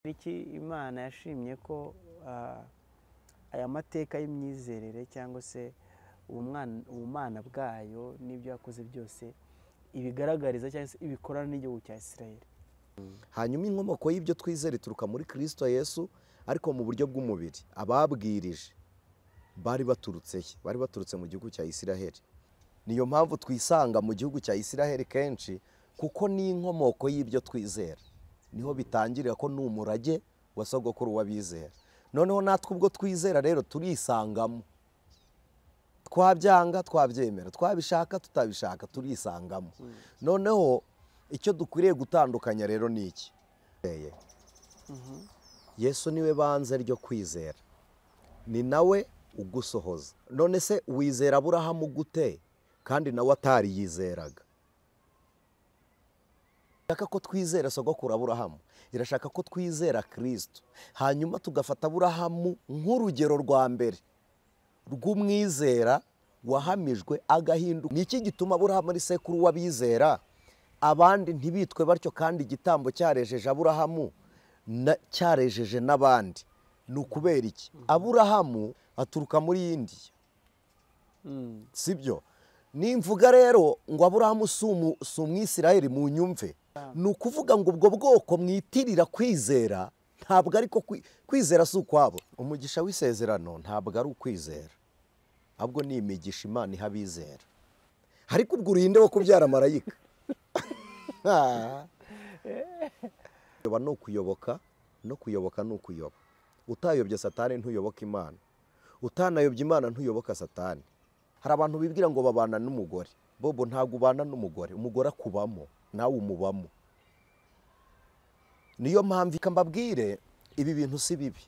Tariki Imana yashimye ko ah, aya mateka y'imyizerere cyangwa se ubumwana- ubumana bwayo n'ibyo yakoze byose ibigaragariza cyangwa se ibikorana n'igihugu cya Isirayeli hanyuma inkomoko y'ibyo twizera ituruka muri kirisito yesu ariko mu buryo bw'umubiri ababwirije bari baturutse he bari baturutse mu gihugu cya isiraheli niyo mpamvu twisanga mu gihugu cya isiraheli kenshi kuko n'inkomoko y'ibyo twizera niho bitangirira ko ni umurage wa sogokuru w'abizera noneho natwe ubwo twizera rero turisangamo twabyanga twabyemera twabishaka tutabishaka turisangamo noneho icyo dukwiriye gutandukanya rero ni iki Eye. yesu niwe banze ryo kwizera ni nawe ugusohoza none se wizera aburahamu gute kandi nawe atariyizeraga irashaka ko twizera sogokuru aburahamu irashaka ko twizera kirisito hanyuma tugafata aburahamu nk'urugero rwa mbere rw'umwizera wahamijwe agahinduka ni iki gituma aburahamu ari sekuru w'abizera abandi ntibitwe batyo kandi igitambo cyarejeje aburahamu na- cyarejeje n'abandi ni ukubera iki aburahamu aturuka muri indiya sibyo nimvuga rero ngo aburahamu si umu- si umwisirayeli mu nyumve ni ukuvuga ngo ubwo bwoko mwitirira kwizera ntabwo ariko kwi- kwizera si ukwabo umugisha w'isezerano ntabwo ari ukwizera ahubwo ni imigisha imana iha abizera ariko ubwo urinde wo kubyara marayika Ah. kuyoba ni ukuyoboka no kuyoboka ni ukuyoba utayobye satani ntuyoboka imana utanayobye imana ntuyoboka satani hari abantu bibwira ngo babana n'umugore bobo ntabwo ubana n'umugore umugore akubamo nawe umubamo niyo mpamvu reka mbabwire ibi bintu si bibi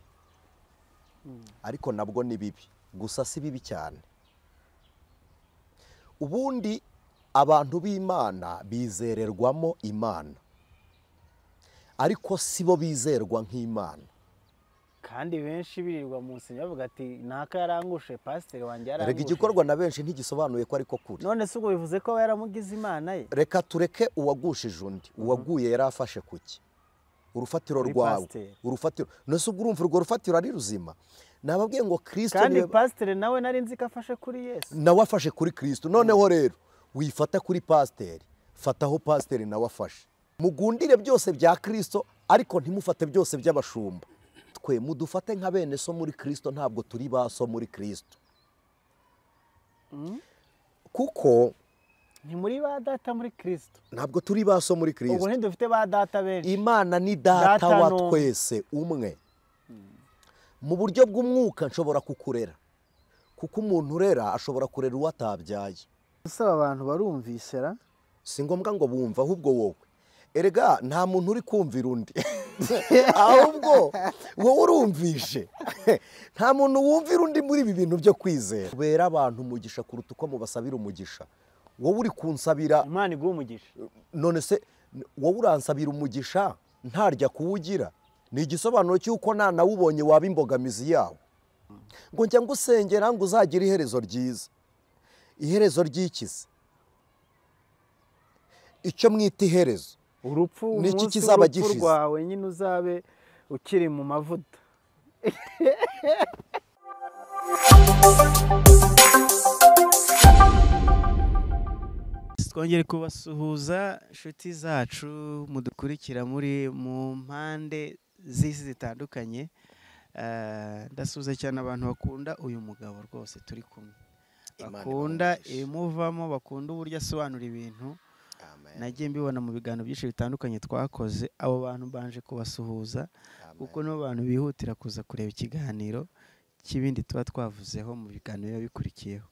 ariko nabwo ni bibi gusa si bibi cyane ubundi abantu b'imana bizererwamo imana ariko si bo bizerwa nk'imana kandi benshi birirwa mu nsengero bavuga ati naka yarangushe pasiteri wanjye rega yarangushe igikorwa na benshi ntigisobanuye ko ariko kuri none se ubwo bivuze ko aba yaramugize imana ye reka tureke uwagushije undi uwaguye yari afashe ku ki urufatiro Kuri rwawe pasiteri. urufatiro nose ubwo urumva urwo rufatiro ari ruzima nababwiye ngo kirisito kandi niwe pasiteri nawe nari nzi ko afashe kuri yesu nawe afashe kuri kirisito noneho rero wifata kuri pasiteri fataho pasiteri nawe afashe mugundire byose bya kirisito ariko ntimufate byose by'abashumba twe mudufate nka bene so muri kirisito ntabwo turi ba so muri kirisito kuko ni muri ba data muri kirisito ntabwo turi ba so muri ubwo kirisito ntidufite ba data benshi imana ni data Data wa n'umwe. twese umwe mu buryo bw'umwuka nshobora kukurera kuko umuntu urera ashobora kurera uwo atabyaye usaba abantu barumvise ra si ngombwa ngo bumva ahubwo wowe erega nta muntu uri kumvira undi ahubwo wowe urumvishe nta muntu wumvira undi muri ibi bintu byo kwizera kubera abantu umugisha kuruta uko mubasabira umugisha wowe uri kunsabira imana iguha umugisha none se wowe uransabira umugisha ntarya kuwugira ni igisobanuro cy'uko nta nawubonye waba imbogamizi yawo ngo njya ngusengera ngo uzagire iherezo ryiza iherezo ry'ikizi icyo mwita iherezo urupfu Ni iki umunsi kizaba w'urupfu gishize? rwawe nyine uzabe ukiri mu mavuta twongere kubasuhuza inshuti zacu mudukurikira muri mu mpande z'isi zitandukanye Eh, ndasuhuza cyane abantu bakunda uyu mugabo rwose turi kumwe Imana bakunda ibahe umugisha. ibimuvamo bakunda uburyo asobanura ibintu nagiye mbibona mu biganiro byinshi bitandukanye twakoze abo bantu banje kubasuhuza kuko nibo bantu bihutira kuza kureba ikiganiro cy'ibindi tuba twavuzeho mu biganiro biba bikurikiyeho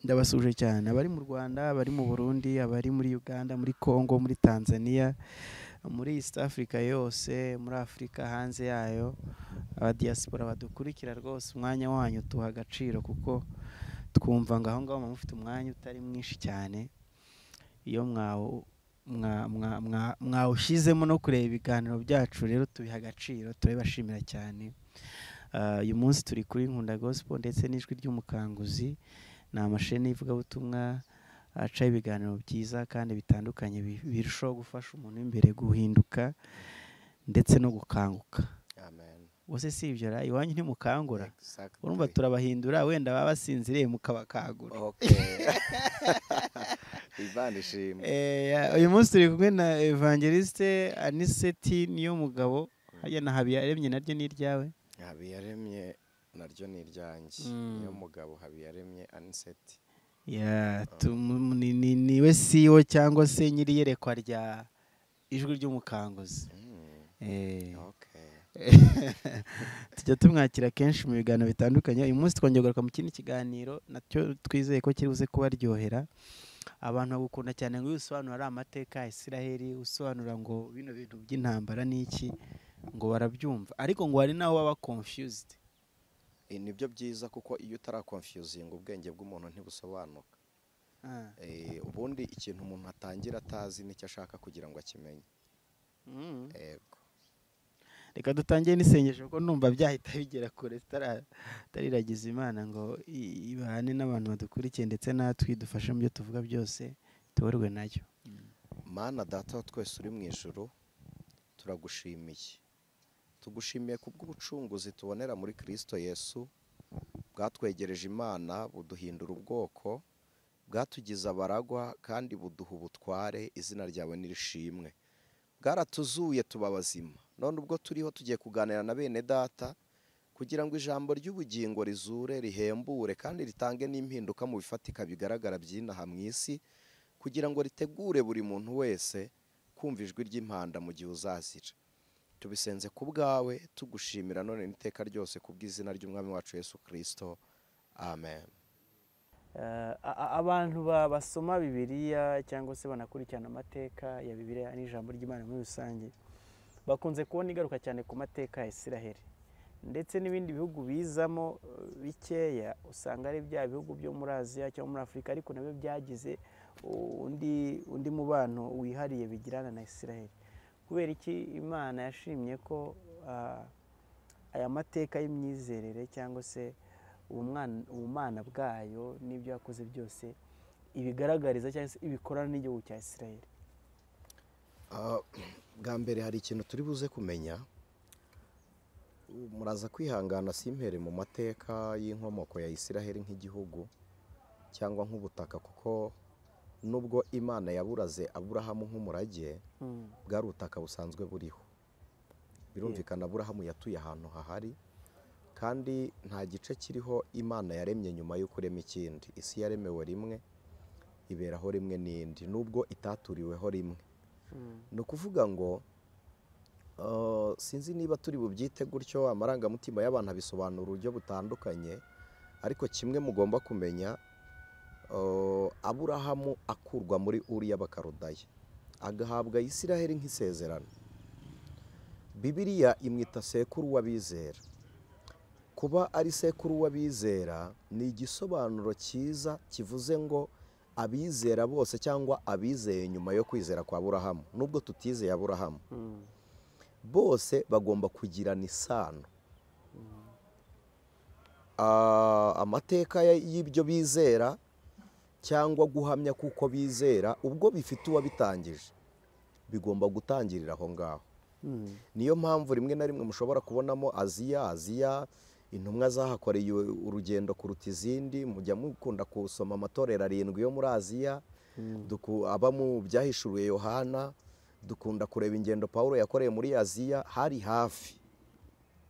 ndabasuje cyane abari mu rwanda abari mu burundi abari muri uganda muri congo muri tanzania muri east africa yose muri afurika hanze yayo abadiyasipora badukurikira rwose umwanya wanyu tuha agaciro kuko twumva ngo aho ngaho muba mufite umwanya utari mwinshi cyane iyo mwawu- mwa- mwa- mwa- mwawushyizemo no kureba ibiganiro byacu rero tubiha agaciro turabibashimira cyane Ah, uyu munsi turi kuri nkunda gospel ndetse n'ijwi ry'umukanguzi ni amasheni y'ivugabutumwa aca ibiganiro byiza kandi bitandukanye bi- birushaho gufasha umuntu w'imbere guhinduka ndetse no gukanguka bose si ibyo ra iwanyu ntimukangura urumva turabahindura wenda baba basinziriye mukabakangura uyu munsi turi kumwe na evangeliste aniseti niyo mugabo hajya na habiyaremye naryo ni iryawe habiyaremye naryo ni iryanjye niyo mugabo habiyaremye aniseti niwe siwo cyangwa se nyiri iyerekwa rya ijwi ry'umukanguzi tujya tumwakira kenshi mu biganiro bitandukanye uyu munsi twongera kugaruka mu kindi kiganiro nacyo twizeye ko kiri buze kubaryohera abantu bagukunda cyane ngo iyo usobanura amateka ya isiraheli usobanura ngo bino bintu by'intambara ni iki ngo barabyumva ariko ngo hari n'aho baba confused nibyo byiza kuko iyo utarakonfuzinga ubwenge bw'umuntu ntibusobanuka ubundi ikintu umuntu atangira atazi nicyo ashaka kugira ngo akimenye reka dutangire n'isengesho kuko numva byahita bigera kure tutariragiza imana ngo ibahane n'abantu badukurikiye ndetse natwe dufashe mu byo tuvuga byose tuborwe nayo mana data wa twese uri mu ijoro turagushimiye tugushimiye kubw'ubucunguzi tubonera muri kirisito yesu bwatwegereje imana buduhindura ubwoko bwatugize abaragwa kandi buduha ubutware izina ryawe nirishimwe bwaratuzuye tuba abazima none ubwo turiho tugiye kuganira na bene data kugira ngo ijambo ry'ubugingo rizure rihembure kandi ritange n'impinduka mu bifatika bigaragara by'inaha mu isi kugira ngo ritegure buri muntu wese kumva ijwi ry'impanda mu gihe uzazira tubisenze ku bwawe tugushimira none n'iteka ryose ku bw'izina ry'umwami wacu Yesu kirisito amen abantu basoma bibiriya cyangwa se banakurikirana amateka ya bibiriya n'ijambo ry'imana muri rusange bakunze kubona igaruka cyane ku mateka ya isiraheli ndetse n'ibindi bihugu bizamo bikeya usanga ari bya bihugu byo muri aziya cyangwa muri afurika ariko nabyo byagize undi undi mubano wihariye bigirana na isiraheli kubera iki imana yashimye ko aya mateka y'imyizerere cyangwa se ubumana bwayo n'ibyo yakoze byose ibigaragariza cyangwa se ibikorana n'igihugu cya isiraheli bwa mbere hari ikintu turi buze kumenya muraza kwihangana simpere mu mateka y'inkomoko ya isiraheli nk'igihugu cyangwa nk'ubutaka kuko nubwo imana yaburaze aburahamu nk'umurage bwari ubutaka busanzwe buriho birumvikana aburahamu yatuye ahantu hahari kandi nta gice kiriho imana yaremye nyuma yo kurema ikindi isi yaremewe rimwe iberaho rimwe n'indi nubwo itaturiweho rimwe ni ukuvuga ngo sinzi niba turi bubyite gutyo amarangamutima y'abantu abisobanura uburyo butandukanye ariko kimwe mugomba kumenya aburahamu akurwa muri uriya bakarudaya agahabwa isiraheli nk'isezerano bibiriya imwita sekuru w'abizera kuba ari sekuru w'abizera ni igisobanuro cyiza kivuze ngo abizera bose cyangwa abizeye nyuma yo kwizera kwa burahamu nubwo tutizeye aburahamu bose bagomba kugirana isano amateka y'ibyo bizera cyangwa guhamya kuko bizera ubwo bifite uwabitangije bigomba gutangirira aho ngaho niyo mpamvu rimwe na rimwe mushobora kubonamo aziya aziya intumwa zahakoreye urugendo kuruta izindi mujya mukunda gusoma amatorero arindwi yo muri aziya aba mu byahishuruye yohana dukunda kureba ingendo paul yakoreye muri aziya hari hafi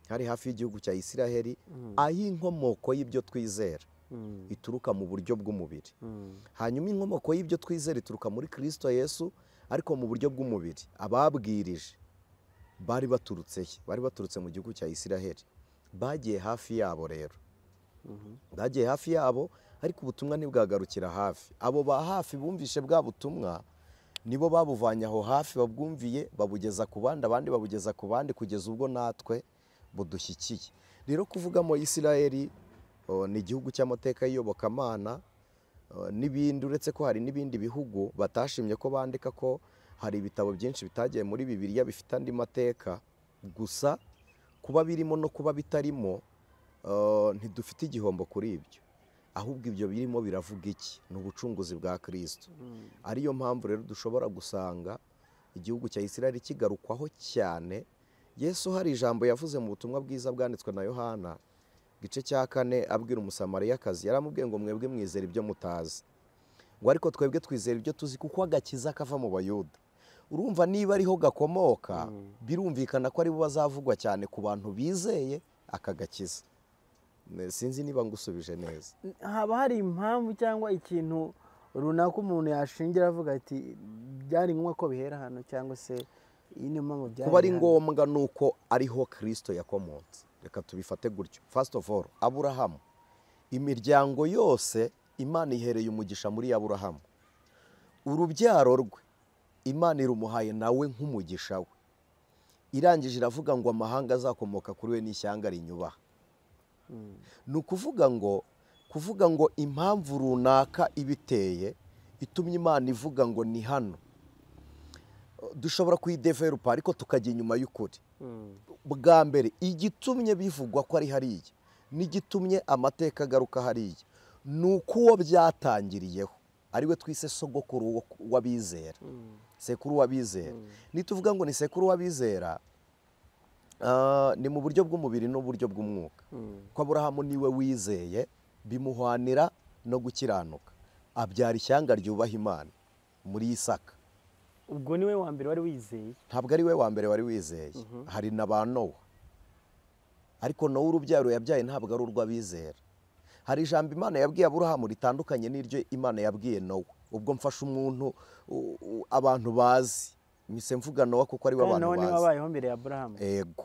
hari hafi y'igihugu cya isiraheli aho inkomoko y'ibyo twizera ituruka mu buryo bw'umubiri hanyuma inkomoko y'ibyo twizera ituruka muri kirisito yesu ariko mu buryo bw'umubiri ababwirije bari baturutse bari baturutse mu gihugu cya isiraheli bagiye hafi yabo rero bagiye hafi yabo ariko ubutumwa ntibwagarukira hafi abo ba hafi bumvishe bwa butumwa nibo babuvanye aho hafi babwumviye babugeza ku bandi abandi babugeza ku bandi kugeza ubwo natwe budushyikiye rero kuvugamo isiraheli ni igihugu cy'amateka y'iyobokamana n'ibindi uretse ko hari n'ibindi bihugu batashimye ko bandika ko hari ibitabo byinshi bitagiye muri bibiriya bifite andi mateka gusa kuba birimo no kuba bitarimo ntidufite igihombo kuri ibyo ahubwo ibyo birimo biravuga iki ni ubucunguzi bwa kirisito ariyo mpamvu rero dushobora gusanga igihugu cya isiraheli kigarukwaho cyane yesu hari ijambo yavuze mu butumwa bwiza bwanditswe na yohana igice cya kane abwira umusamariyakazi yaramubwiye ngo mwebwe mwizere ibyo mutazi ngo ariko twebwe twizera ibyo tuzi kuko agakiza kava mu bayuda urumva niba ariho gakomoka birumvikana ko aribo bazavugwa cyane ku bantu bizeye aka gakiza sinzi niba ngusubije neza haba hari impamvu cyangwa ikintu runaka umuntu yashingira avuga ati byari ngombwa ko bihera hano cyangwa se iyi niyo mpamvu byari kuba ari ngombwa ni uko ariho kirisito yakomotse reka tubifate gutyo fasiti ofu oru aburahamu imiryango yose imana ihereye umugisha muri aburahamu urubyaro rwe imana irumuhaye nawe nk'umugisha we irangije iravuga ngo amahanga azakomoka kuri we n'ishyanga rinyubaha ni ukuvuga ngo kuvuga ngo impamvu runaka ibiteye ituma imana ivuga ngo ni hano dushobora kuyideverupa ariko tukajya inyuma y'ukuri bwa mbere igitumye bivugwa ko ari hariya n'igitumye amateka agaruka hariya ni uko uwo byatangiriyeho ariwe twise sogokuru w'abizera sekuru w'abizera nituvuga ngo ni sekuru w'abizera ni mu buryo bw'umubiri n'uburyo bw'umwuka ko aburahamu niwe wizeye bimuhwanira no gukiranuka abyara ishyanga ryubaha imana muri isaka ubwo niwe wa mbere wari wizeye ntabwo ari we wa mbere wari wizeye hari na ba nowa ariko nawe urubyaro yabyaye ntabwo ari urw'abizera hari ijambo imana yabwiye aburahamu ritandukanye n'iryo imana yabwiye nowa ubwo mfasha umuntu abantu bazi mise mvuga nowa kuko ariwe abantu bazi niwe wabayeho mbere ya aburahamu yego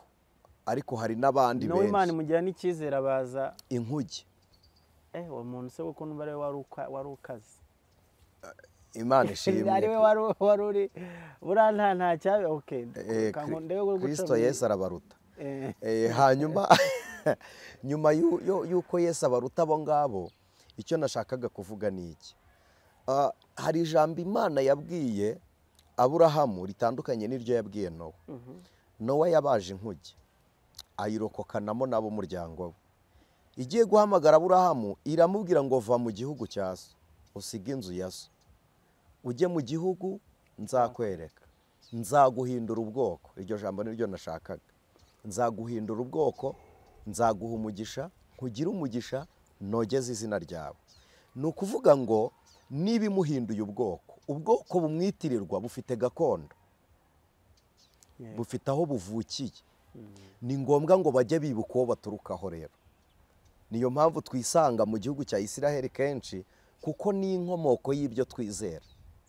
ariko hari n'abandi benshi nawe imana imugira n'icyizere abaza inkuge ehe uwo muntu se kuko numva ariwe wari ukaze imana ishimwe ariwe wari uri buriya nta ntacyaba oke kirisito yesu arabaruta hanyuma nyuma y'uko yesu abaruta abo ngabo icyo nashakaga kuvuga ni iki hari ijambo imana yabwiye aburahamu ritandukanye n'iryo yabwiye nowa nowa yabaje inkuge ayirokokanamo n'abo muryango we igiye guhamagara aburahamu iramubwira ngo va mu gihugu cya so usige inzu ya so ujye mu gihugu nzakwereka nzaguhindura ubwoko iryo jambo niryo nashakaga nzaguhindura ubwoko nzaguha umugisha nkugire umugisha nogeze izina ryawe ni ukuvuga ngo niba imuhinduye ubwoko ubwoko bumwitirirwa bufite gakondo bufite aho buvukiye ni ngombwa ngo bajye bibuka uwo baturukaho rero niyo mpamvu twisanga mu gihugu cya isiraheli kenshi kuko ni inkomoko y'ibyo twizera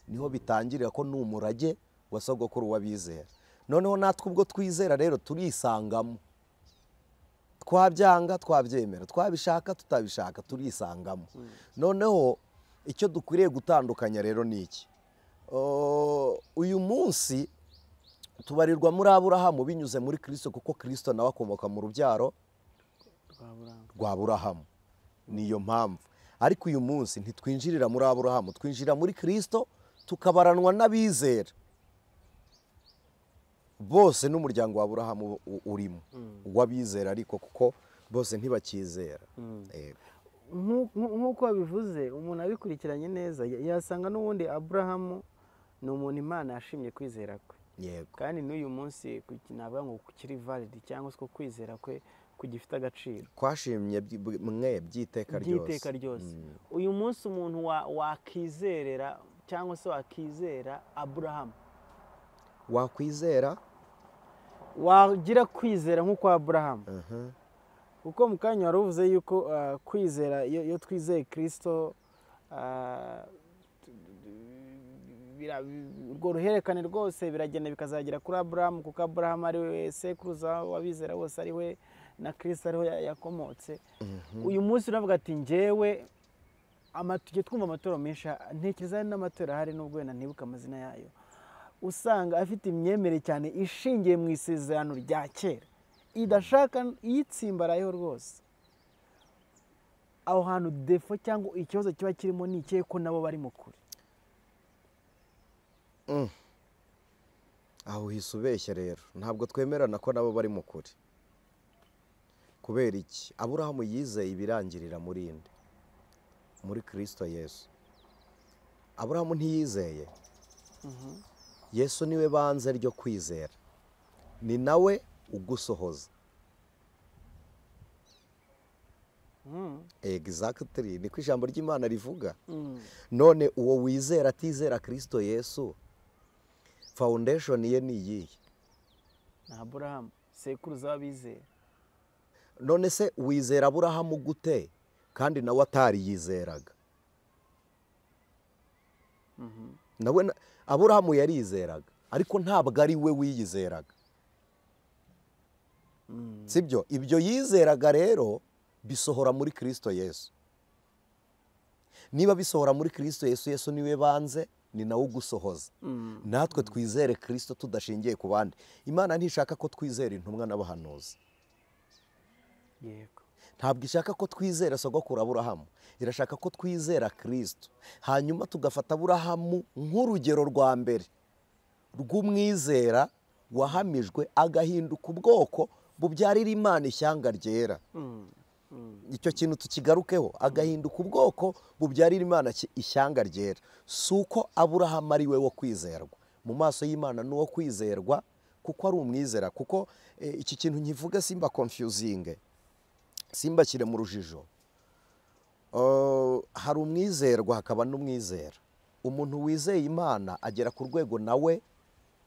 niho bitangirira ko ni umurage wa sogokuru w'abizera noneho natwe ubwo twizera rero turisangamo twabyanga twabyemera twabishaka tutabishaka turisangamo noneho icyo dukwiriye gutandukanya rero ni iki uyu munsi tubarirwa muri aburahamu binyuze muri kirisito kuko kirisito nawe akomoka mu rubyaro rwa burahamu niyo mpamvu ariko uyu munsi ntitwinjirira muri aburahamu twinjira muri kirisito tukabaranwa n'abizera bose n'umuryango wa burahamu urimo uw'abizera ariko kuko bose ntibakizera nk'uko bivuze umuntu abikurikiranye neza yasanga n'ubundi aburahamu ni umuntu imana yashimye kwizera kwe kandi n'uyu munsi navuga ngo kukiri validi cyangwa se ko kwizera kwe kugifite agaciro twashimye mwe by'iteka ryose uyu munsi umuntu wakizerera cyangwa se wakizera aburahamu wakwizera wagira kwizera nk'uko aburahamu kuko mu kanya wari uvuze yuko kwizera iyo twizeye kirisito urwo ruhererekane rwose biragenda bikazagera kuri aburahamu kuko aburahamu ari we sekuruza wabizera wose ari we na kirisito ariho yakomotse uyu munsi uravuga ati njyewe tujya twumva amatoro menshi ntekereza hari n'amatora ahari n'ubwo wenda ntibuke amazina yayo usanga afite imyemerere cyane ishingiye mu isezerano rya kera idashaka iyitsimbarayeho rwose aho hantu defo cyangwa ikibazo kiba kirimo ni ikihe ko nabo bari kure aho uhise ubeshya rero ntabwo twemerana ko nabo bari kure kubera iki aburahamu yizeye ibirangirira muri inde muri kirisito yesu aburahamu ntiyizeye yesu niwe banze ryo kwizera ni nawe ugusohoza egizagitiri niko ijambo ry'imana rivuga none uwo wizera atizera kirisito yesu fawundeshoni ye ni iyihe ni aburahamu sekuruza w'abizera none se wizera aburahamu gute kandi nawe atariyizeraga nawe aburahamu yarizeraga ariko ntabwo ari we wiyizeraga sibyo ibyo yizeraga rero bisohora muri kirisito yesu niba bisohora muri kirisito yesu yesu niwe banze ni nawe ugusohoza natwe twizere kirisito tudashingiye ku bandi imana ntishaka ko twizera intumwa n'abahanuzi ntabwo ishaka ko twizera sogokuru aburahamu irashaka ko twizera kirisito hanyuma tugafata aburahamu nk'urugero rwa mbere rw'umwizera wahamijwe agahinduka ubwoko bubyarira imana ishyanga ryera icyo kintu tukigarukeho agahinduka ubwoko bubyarira imana ishyanga ryera si uko aburahamu ari we wo kwizerwa mu maso y'imana ni uwo kwizerwa kuko ari umwizera kuko iki kintu nkivuga simba konfiyuzinge simba kire mu rujijo hari umwizerwa hakaba n'umwizera umuntu wizeye imana agera ku rwego nawe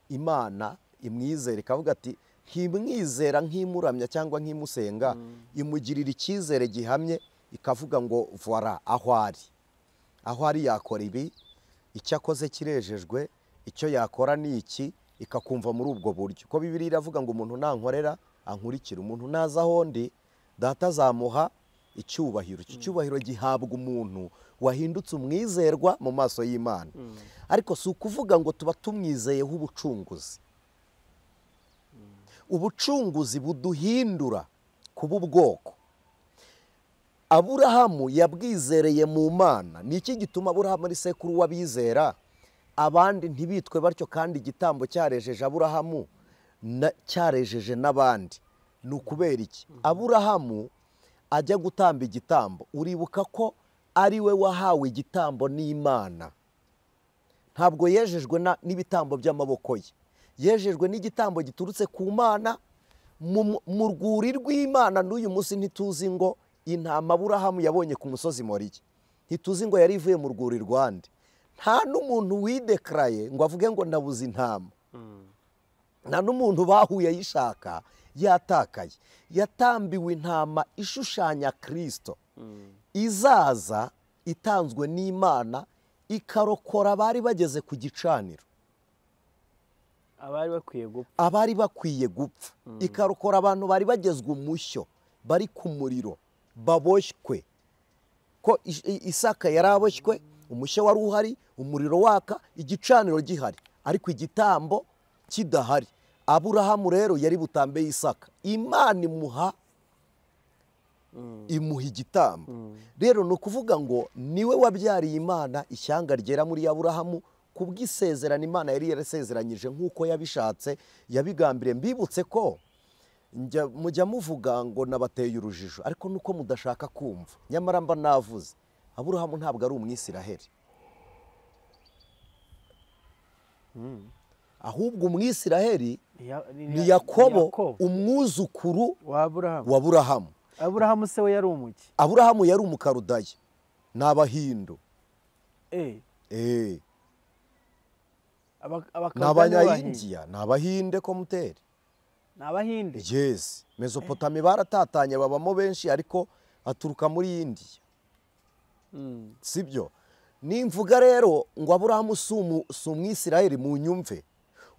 imana imwizera ikavuga ati nkimwizera nkimuramya cyangwa nkimusenga imugirira icyizere gihamye ikavuga ngo vora aho ari aho ari yakora ibi icyo akoze kirejejwe icyo yakora ni iki ikakumva muri ubwo buryo ko bibiri iravuga ngo umuntu nankorera ankurikira umuntu ntazi aho ndi data azamuha icyubahiro iki cyubahiro gihabwa umuntu wahindutse umwizerwa mu maso y'imana ariko si ukuvuga ngo tuba tumwizeyeho ubucunguzi ubucunguzi buduhindura kuba ubwoko aburahamu yabwizereye mu mana ni iki gituma aburahamu ari sekuru w'abizera abandi ntibitwe batyo kandi igitambo cyarejeje aburahamu cyarejeje n'abandi ni ukubera iki aburahamu ajya gutamba igitambo uribuka ko ari we wahawe igitambo n'imana ntabwo yejejwe n'ibitambo by'amaboko ye yejejwe n'igitambo giturutse ku mana mu rwuri rw'imana n'uyu munsi ntituzi ngo intama aburahamu yabonye ku musozi moriye ntituzi ngo yari ivuye mu rwuri rwande nta n'umuntu widekaraye ngo avuge ngo ndabuze intama nta n'umuntu bahuye ayishaka yatakaye yatambiwe intama ishushanya kirisito izaza itanzwe n'imana ikarokora abari bageze ku gicaniro abari bakwiye gupfa abari bakwiye gupfa ikarokora abantu bari bagezwe umushyo bari ku muriro baboshywe ko isaka yari aboshywe umushyo wari uhari umuriro waka igicaniro gihari ariko igitambo kidahari aburahamu rero yari butambe y'isaka imana imuha imuha igitambo rero ni ukuvuga ngo niwe wabyariye imana ishyanga ryera muri aburahamu kubw'isezerano imana yari yarasezeranyije nk'uko yabishatse yabigambiriye mbibutse ko mujya muvuga ngo nabateye urujijo ariko nuko mudashaka kumva nyamara mba navuze aburahamu ntabwo ari umwisiraheli ahubwo umwisiraheli ni yakobo umwuzukuru wa burahamu aburahamu se we yari umuki aburahamu yari umukarudaya ni abahindu ni abanyahindiya ni abahinde komuteri ni abahinde yesi mesopotami baratatanye babamo benshi ariko aturuka muri indiya si byo nimvuga rero ngo aburahamu si umwisirayeli mu nyumve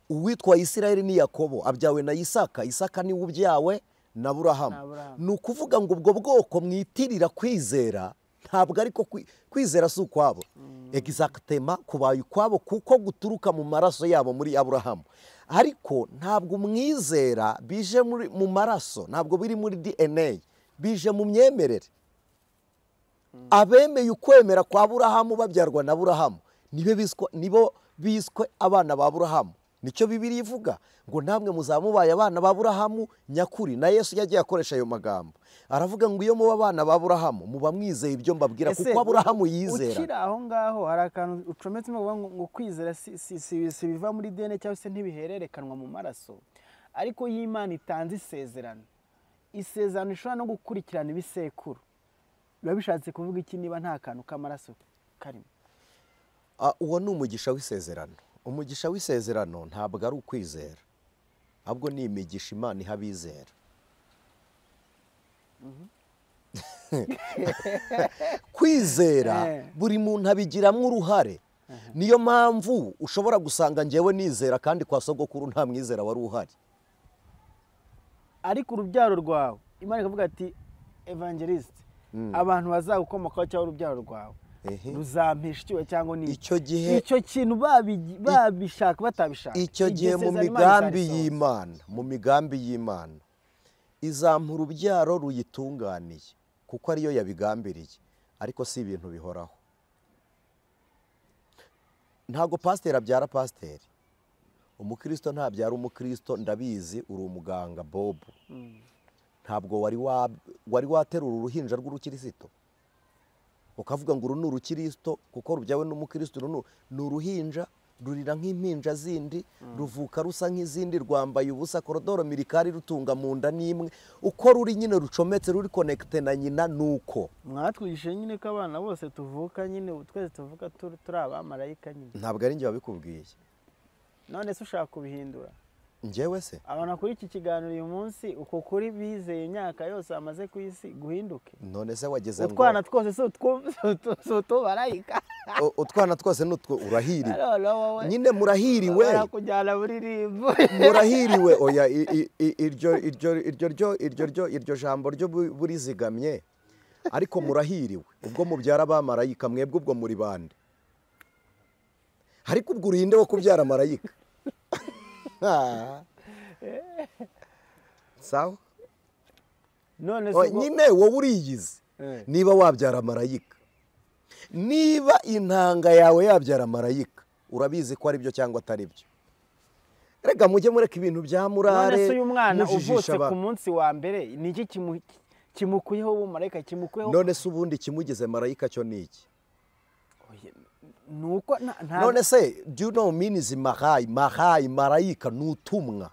uwitwa isirayeli ni yakobo abyawe na isaka isaka niwe ubyawe na burahamu ni ukuvuga ngo ubwo bwoko mwitirira kwizera ntabwo ariko kwizera si ukwabo egizagitema kubaye ukwabo kuko guturuka mu maraso yabo muri aburahamu ariko ntabwo umwizera bije mu maraso ntabwo biri muri dna bije mu myemerere abemeye ukwemera kwa burahamu babyarwa na burahamu nibo biswe abana ba burahamu nicyo bibiri ivuga ngo namwe muzamubaye abana ba burahamu nyakuri na yesu yagiye akoresha ayo magambo aravuga ngo iyo muba abana ba burahamu muba mwizeye ibyo mbabwira kuko aburahamu yizera ukiri aho ngaho hari akantu ucometse ngo kwizera si biva muri dene cyangwa se ntibihererekanwa mu maraso ariko iyo imana itanze isezerano isezerano ishobora no gukurikirana ibisekuru biba bishatse kuvuga iki niba nta kantu k'amaraso karimo uwo ni umugisha w'isezerano umugisha w'isezerano ntabwo ari ukwizera ahubwo ni imigisha imana iha abizera kwizera buri muntu abigiramo uruhare niyo mpamvu ushobora gusanga ngewe nizera kandi kwa sogokuru nta mwizera wari uhari ariko urubyaro rwawe imana ikavuga ati evangelisite abantu bazagukomokaho cyangwa urubyaro rwawe ruzampesha icyuho cyangwa ni icyo gihe icyo kintu babishaka batabishaka icyo gihe mu migambi y'imana mu migambi y'imana izampa urubyaro ruyitunganiye kuko ariyo yabigambiriye ariko si ibintu bihoraho ntabwo pasiteri abyara pasiteri umukristo ntabyara umukristo ndabizi uri umuganga bobu ntabwo wari waterura uruhinja rw'urukirisito ukavuga ngo uru ni urukirisito kuko rubyawe n'umukristo ni uruhinja rurira nk'impinja zindi ruvuka rusa nk'izindi rwambaye ubusa korodoro mirikari rutunga mu nda n'imwe uko ruri nyine rucometse ruri konekite na nyina nuko mwatwishe nyine ko abana bose tuvuka nyine twese tuvuka turi abamarayika nyine ntabwo ari njye wabikubwiye none se ushaka kubihindura njyewe se abantu kuri iki kiganiro uyu munsi uko kuri bizeye imyaka yose bamaze ku isi guhinduke none se wageze ngo utwana twose si utubarayika utwana twose ni utwo urahiriwe nyine murahiriwe kujyana muri rimbo murahiriwe oya iryo iryo iryo ryo iryo ryo iryo jambo ryo burizigamye ariko murahiriwe ubwo mubyara abamarayika mwebwe ubwo muri bande ariko ubwo urinde wo kubyara marayika sawa nyine wowe uriyizi niba wabyara marayika niba intanga yawe yabyara marayika urabizi ko ari byo cyangwa atari byo reka mujye mureka ibintu bya murare none se uyu mwana uvutse ku munsi wa mbere ni iki kimukuyeho ubu marayika kimukuyeho none se ubundi kimugize marayika cyo ni iki nuko nta none se do you minizi mahayi mahayi marayika ni utumwa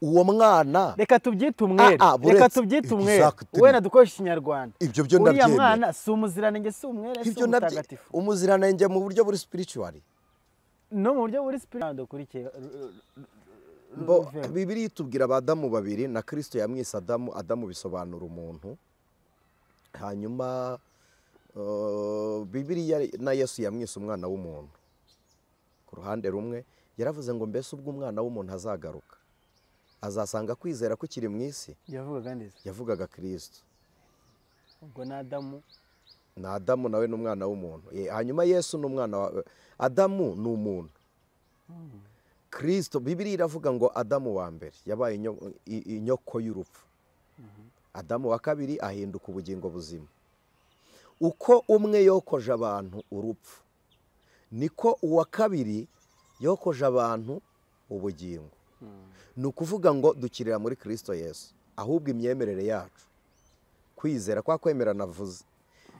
uwo mwana reka tubyite umwere reka tubyite umwere wenda dukoresha ikinyarwanda ibyo byo nabyemera uriya mwana si umuziranenge si umwere si umutagatifu umuziranenge mu buryo buri spirituwari no mu buryo buri spirituwari dukurikiye bibiri tubwira abadamu babiri na kirisito yamwise adamu adamu bisobanura umuntu hanyuma bibiriya na yesu yamwise umwana w'umuntu ku ruhande rumwe yaravuze ngo mbese ubwo umwana w'umuntu azagaruka azasanga kwizera kukiri mu isi yavugaga neza yavugaga kirisito ubwo ni adamu ni adamu nawe ni umwana w'umuntu hanyuma yesu ni umwana wa adamu ni umuntu kirisito bibiri iravuga ngo adamu wa mbere yabaye inyoko y'urupfu adamu wa kabiri ahinduka ubugingo buzima uko umwe yokoje abantu urupfu niko uwa kabiri yokoje abantu ubugingo ni ukuvuga ngo dukirira muri kirisito yesu ahubwo imyemerere yacu kwizera kwa kwemera navuze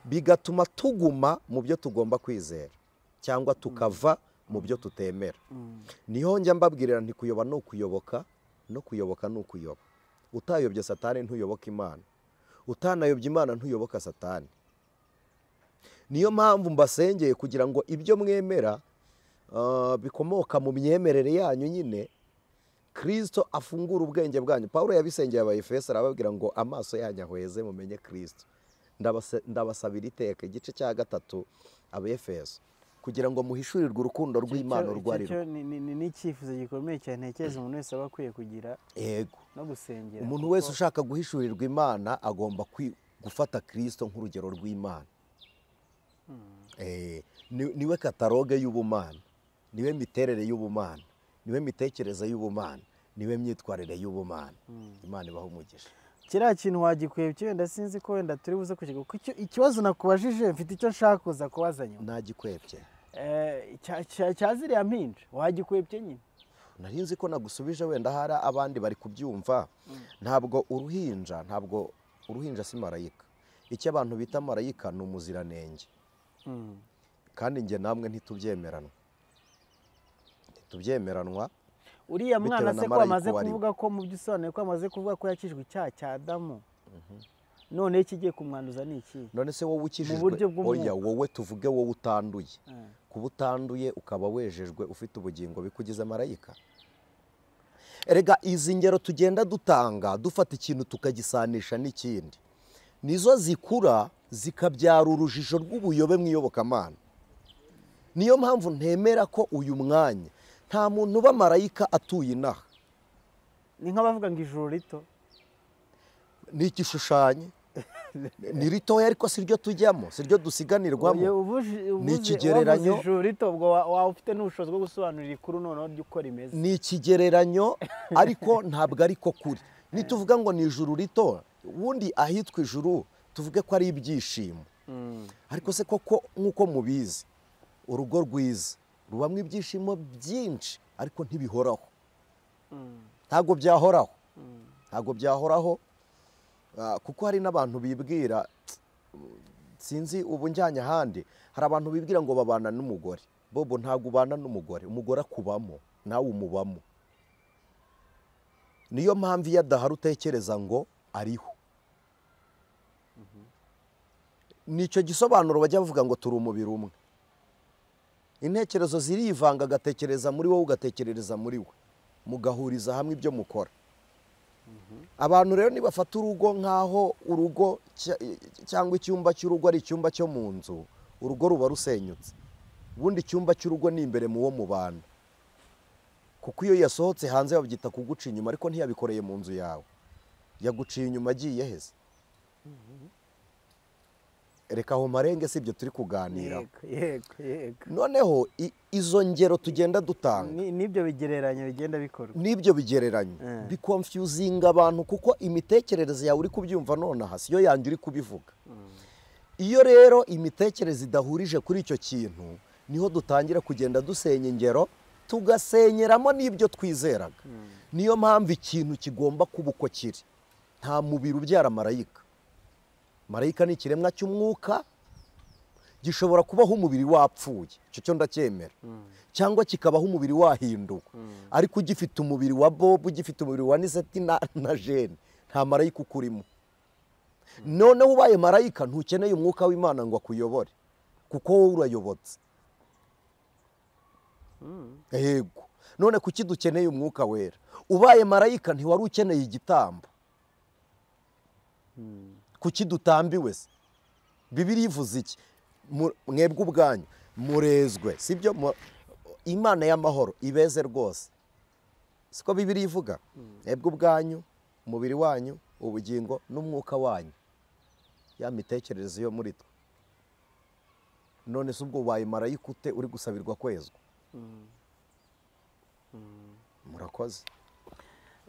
bigatuma tuguma mu byo tugomba kwizera cyangwa tukava mu byo tutemera niho njya mbabwirira ntikuyoba ni ukuyoboka no kuyoboka ni ukuyoba utayobye satani ntuyoboka imana utanayobye imana ntuyoboka satani niyo mpamvu mbasengeye kugira ngo ibyo mwemera bikomoka mu myemerere yanyu nyine kirisito afungura ubwenge bwanyu paul yabisengeye abayifesi arababwira ngo amaso yanyu ahweze mumenye kirisito ndabasabira iteka igice cya gatatu abayifesi kugira ngo muhishurirwe urukundo rw'imana urwari rwo ni icyifuzo gikomeye cyane ntekereza umuntu wese aba akwiye kugira yego no gusengera umuntu wese ushaka guhishurirwa imana agomba gufata kirisito nk'urugero rw'imana niwe kataloge y'ubumana niwe miterere y'ubumana niwe mitekerereze y'ubumana niwe myitwarire y'ubumana imana ibaho umugisha kiriya kintu wagikuye wenda sinzi ko wenda turi buze kukigura kuko ikibazo nakubajije mfite icyo nshaka kuza kubaza nyuma ntagikwebye cya ziriya mpinja wagikwebye nyine nari nzi ko nagusubije wenda hari abandi bari kubyumva ntabwo uruhinja ntabwo uruhinja si marayika icyo abantu bita marayika ni umuziranenge kandi njye namwe ntitubyemeranwa ntitubyemeranwa uriya mwana se ko marayika amaze uwo ari we. kuvuga ko mu byo usobanuye ko amaze kuvuga ko yakijwe icyaha cya adamu noneho ikigiye kumwanduza ni iki none se wowe Mu ukijijwe buryo bw'umwuka. oya wowe tuvuge wowe utanduye Eh, kuba utanduye ukaba wejejwe ufite ubugingo bikugize marayika erega izi ngero tugenda dutanga dufata ikintu tukagisanisha n'ikindi nizo zikura zikabyara urujijo rw'ubuyobe mu iyobokamana niyo mpamvu ntemera ko uyu mwanya nta muntu uba marayika atuye inaha ni nk'abavuga ngo ijuru rito ni igishushanyo ni ritoya ariko si ryo tujyamo si ryo dusiganirwamo Oye, ubuji- ubuze- ikigereranyo- wavuze ijuru rito ubwo wa- waba ufite n'ubushobozi bwo gusobanurira ikuru noneho ry'uko rimeze ni ikigereranyo ariko ntabwo ari ko kuri nituvuga ngo ni ijuru rito ubundi ahitwa ijuru tuvuge ko ari ibyishimo ariko se koko nk'uko mubizi urugo rwiza rubamo ibyishimo byinshi ariko ntibihoraho ntabwo byahoraho ntabwo byahoraho ah, kuko hari n'abantu bibwira sinzi ubu njyanye ahandi hari abantu bibwira ngo babana n'umugore bobo ntabwo ubana n'umugore umugore akubamo nawe umubamo niyo mpamvu iyo adahari utekereza ngo ariho nicyo gisobanuro bajya bavuga ngo turi umubiri umwe intekerezo zirivanga agatekereza muri wowe ugatekerereza muri we mugahuriza hamwe ibyo mukora abantu rero nibafata urugo nk'aho urugo cya- cyangwa icyumba cy'urugo ari icyumba cyo mu nzu urugo ruba rusenyutse ubundi icyumba cy'urugo ni imbere mu wo mubana kuko iyo yasohotse hanze babyita kuguca inyuma ariko ntiyabikoreye mu nzu yawe yaguciye inyuma agiye heza reka aho marenge si ibyo turi kuganiraho yego yego yego noneho i- izo ngero tugenda dutanga Ni- n'ibyo bigereranyo bigenda bikorwa n'ibyo bigereranyo Eh. bikonfyuzinga abantu kuko imitekerereze yawe uri kubyumva nonaha siyo yanjye uri kubivuga iyo rero imitekerereze idahurije kuri icyo kintu niho dutangira kugenda dusenya ingero tugasenyeramo n'ibyo twizeraga niyo mpamvu ikintu kigomba kuba uko kiri nta mubiri ubyara marayika marayika ni ikiremwa cy'umwuka gishobora kubaho umubiri wapfuye icyo cyo ndacyemera cyangwa kikabaho umubiri wahinduwe ariko ugifite umubiri wa bob ugifite umubiri wa niseti na, na jene nta marayika ukurimo noneho ubaye marayika ntukeneye umwuka w'imana ngo akuyobore kuko wowe urayobotse yego none kuki dukeneye umwuka wera ubaye marayika ntiwari ukeneye igitambo kuki dutambiwe se bibiri ivuze iki Mu- mwebwe ubwanyu murezwe sibyo Mu- imana y'amahoro ibeze rwose siko bibiri ivuga mwebwe ubwanyu umubiri wanyu ubugingo n'umwuka wanyu ya mitekerereze yo muri twe none se ubwo ubaye marayika ute uri gusabirwa kwezwa murakoze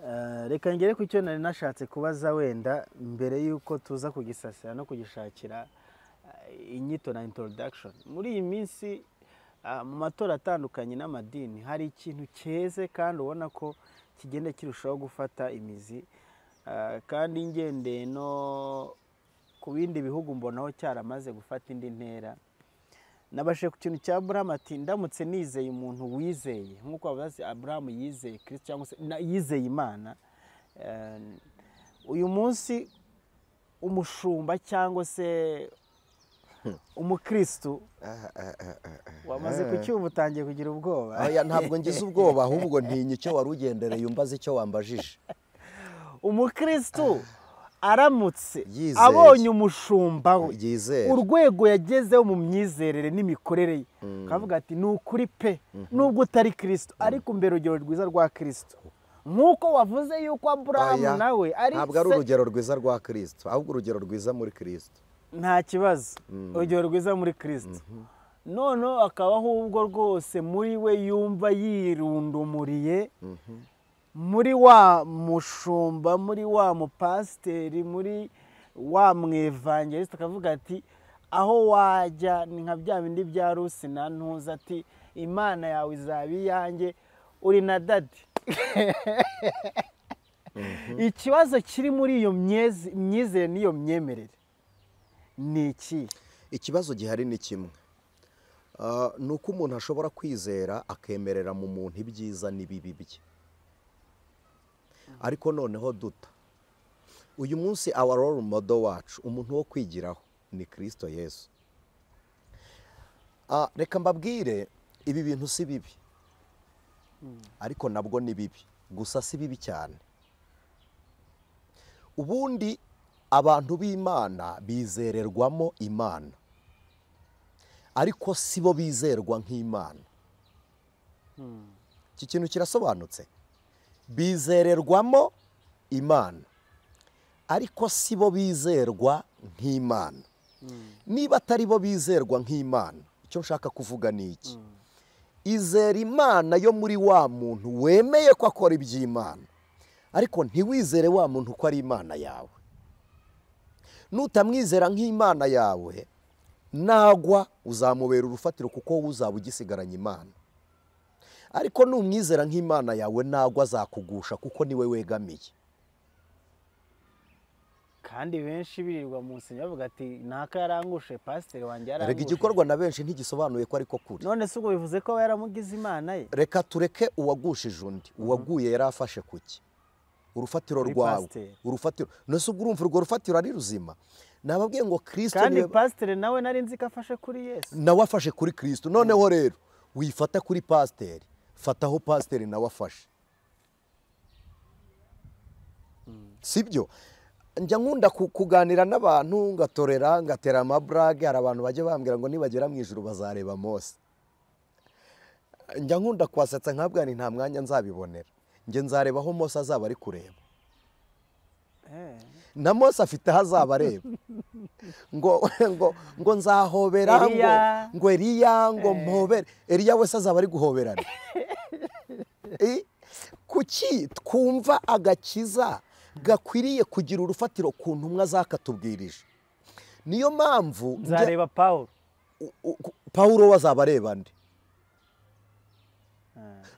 Eh, reka ngere ku cyo nari nashatse kubaza wenda mbere y'uko tuza kugisasira no kugishakira eh, inyito na introduction muri iyi minsi ah, mu matora atandukanye n'amadini hari ikintu cyeze kandi ubona ko kigenda kirushaho gufata imizi Ah, kandi ngendeye no ku bindi bihugu mbonaho cyaramaze gufata indi ntera nabashe ku kintu cya Abraham ati ndamutse nizeye umuntu wizeye nk'uko bavuga ati Abraham yizeye Kristo cyangwa se na- yizeye Imana Eh, uyu munsi umushumba cyangwa se umukristu wamaze kucyumva utangiye kugira ubwoba Oya, ntabwo ngize ubwoba ahubwo ntinya icyo wari ugendereye umbaze icyo wambajije umukristu aramutse Yizeye. abonye umushumba we yizere urwego yagezeho mu myizerere n'imikorere ye akavuga ati ni ukuri pe nubwo utari kirisito ariko umbera urugero rwiza rwa kirisito nk'uko wavuze yuko aburahamu Oya, nawe ari ntabwo ari se- urugero rwiza rwa kirisito ahubwo urugero rwiza muri kirisito nta kibazo urugero rwiza muri kirisito noneho akaba ahubwo rwose muri we yumva yirundumuriye muri wa mushumba muri wa mupasiteri muri wa mwevangelista akavuga ati aho wajya ni nka bya bindi bya rusi na ntuza ati imana yawe izaba iyanjye uri na dadi ikibazo kiri muri iyo myezi- myizere n'iyo myemerere ni iki ikibazo gihari ni kimwe Ah, ni uko umuntu ashobora kwizera akemerera mu muntu ibyiza n'ibibi bye ariko noneho duta uyu munsi awa role model wacu umuntu wo kwigiraho ni kirisito yesu reka mbabwire ibi bintu si bibi ariko nabwo ni bibi gusa si bibi cyane ubundi abantu b'imana bizererwamo imana ariko si bo bizerwa nk'imana iki kintu kirasobanutse bizererwamo imana ariko si bo bizerwa nk'imana niba atari bo bizerwa nk'imana icyo nshaka kuvuga ni iki izera imana yo muri wa muntu wemeye ko akora iby'imana ariko ntiwizere wa muntu ko ari imana yawe nutamwizera nk'imana yawe nagwa uzamubera urufatiro kuko wowe uzaba ugisigaranye imana ariko numwizera nk'imana yawe nagwa azakugusha kuko niwe wegamiye kandi benshi birirwa mu nsina bavuga ati naka yarangushe pasiteri wanjye yarangushe rega igikorwa na benshi ntigisobanuye ko ariko kuri none se ubwo bivuze ko aba yaramugize imana ye reka tureke uwagushije undi uwaguye yari afashe ku ki urufatiro rwawe pasiteri. urufatiro nose ubwo urumva urwo rufatiro ari ruzima nababwiye ngo kirisito kandi pasiteri nawe nari nzi ko afashe kuri yesu nawe afashe kuri kirisito noneho rero wifata kuri pasiteri fataho pasiteri nawe afashe sibyo njya nkunda ku- kuganira n'abantu ngatorera ngatera amaburage hari abantu bajya bambwira ngo nibagera mu ijoro bazareba mose njya nkunda kwasetsa nkabwira nti nta mwanya nzabibonera njye nzareba aho mose azaba ari kureba Eh. na mose afite aho azaba areba ngo ngo ngo nzahobera ngo Eliya. ngo eriya ngo mpobere eriya wese azaba ari guhoberana Eh, kuki twumva agakiza gakwiriye kugira urufatiro ku ntumwa zakatubwirije niyo mpamvu njya- nzareba paul u- u- pawulo we azaba areba nde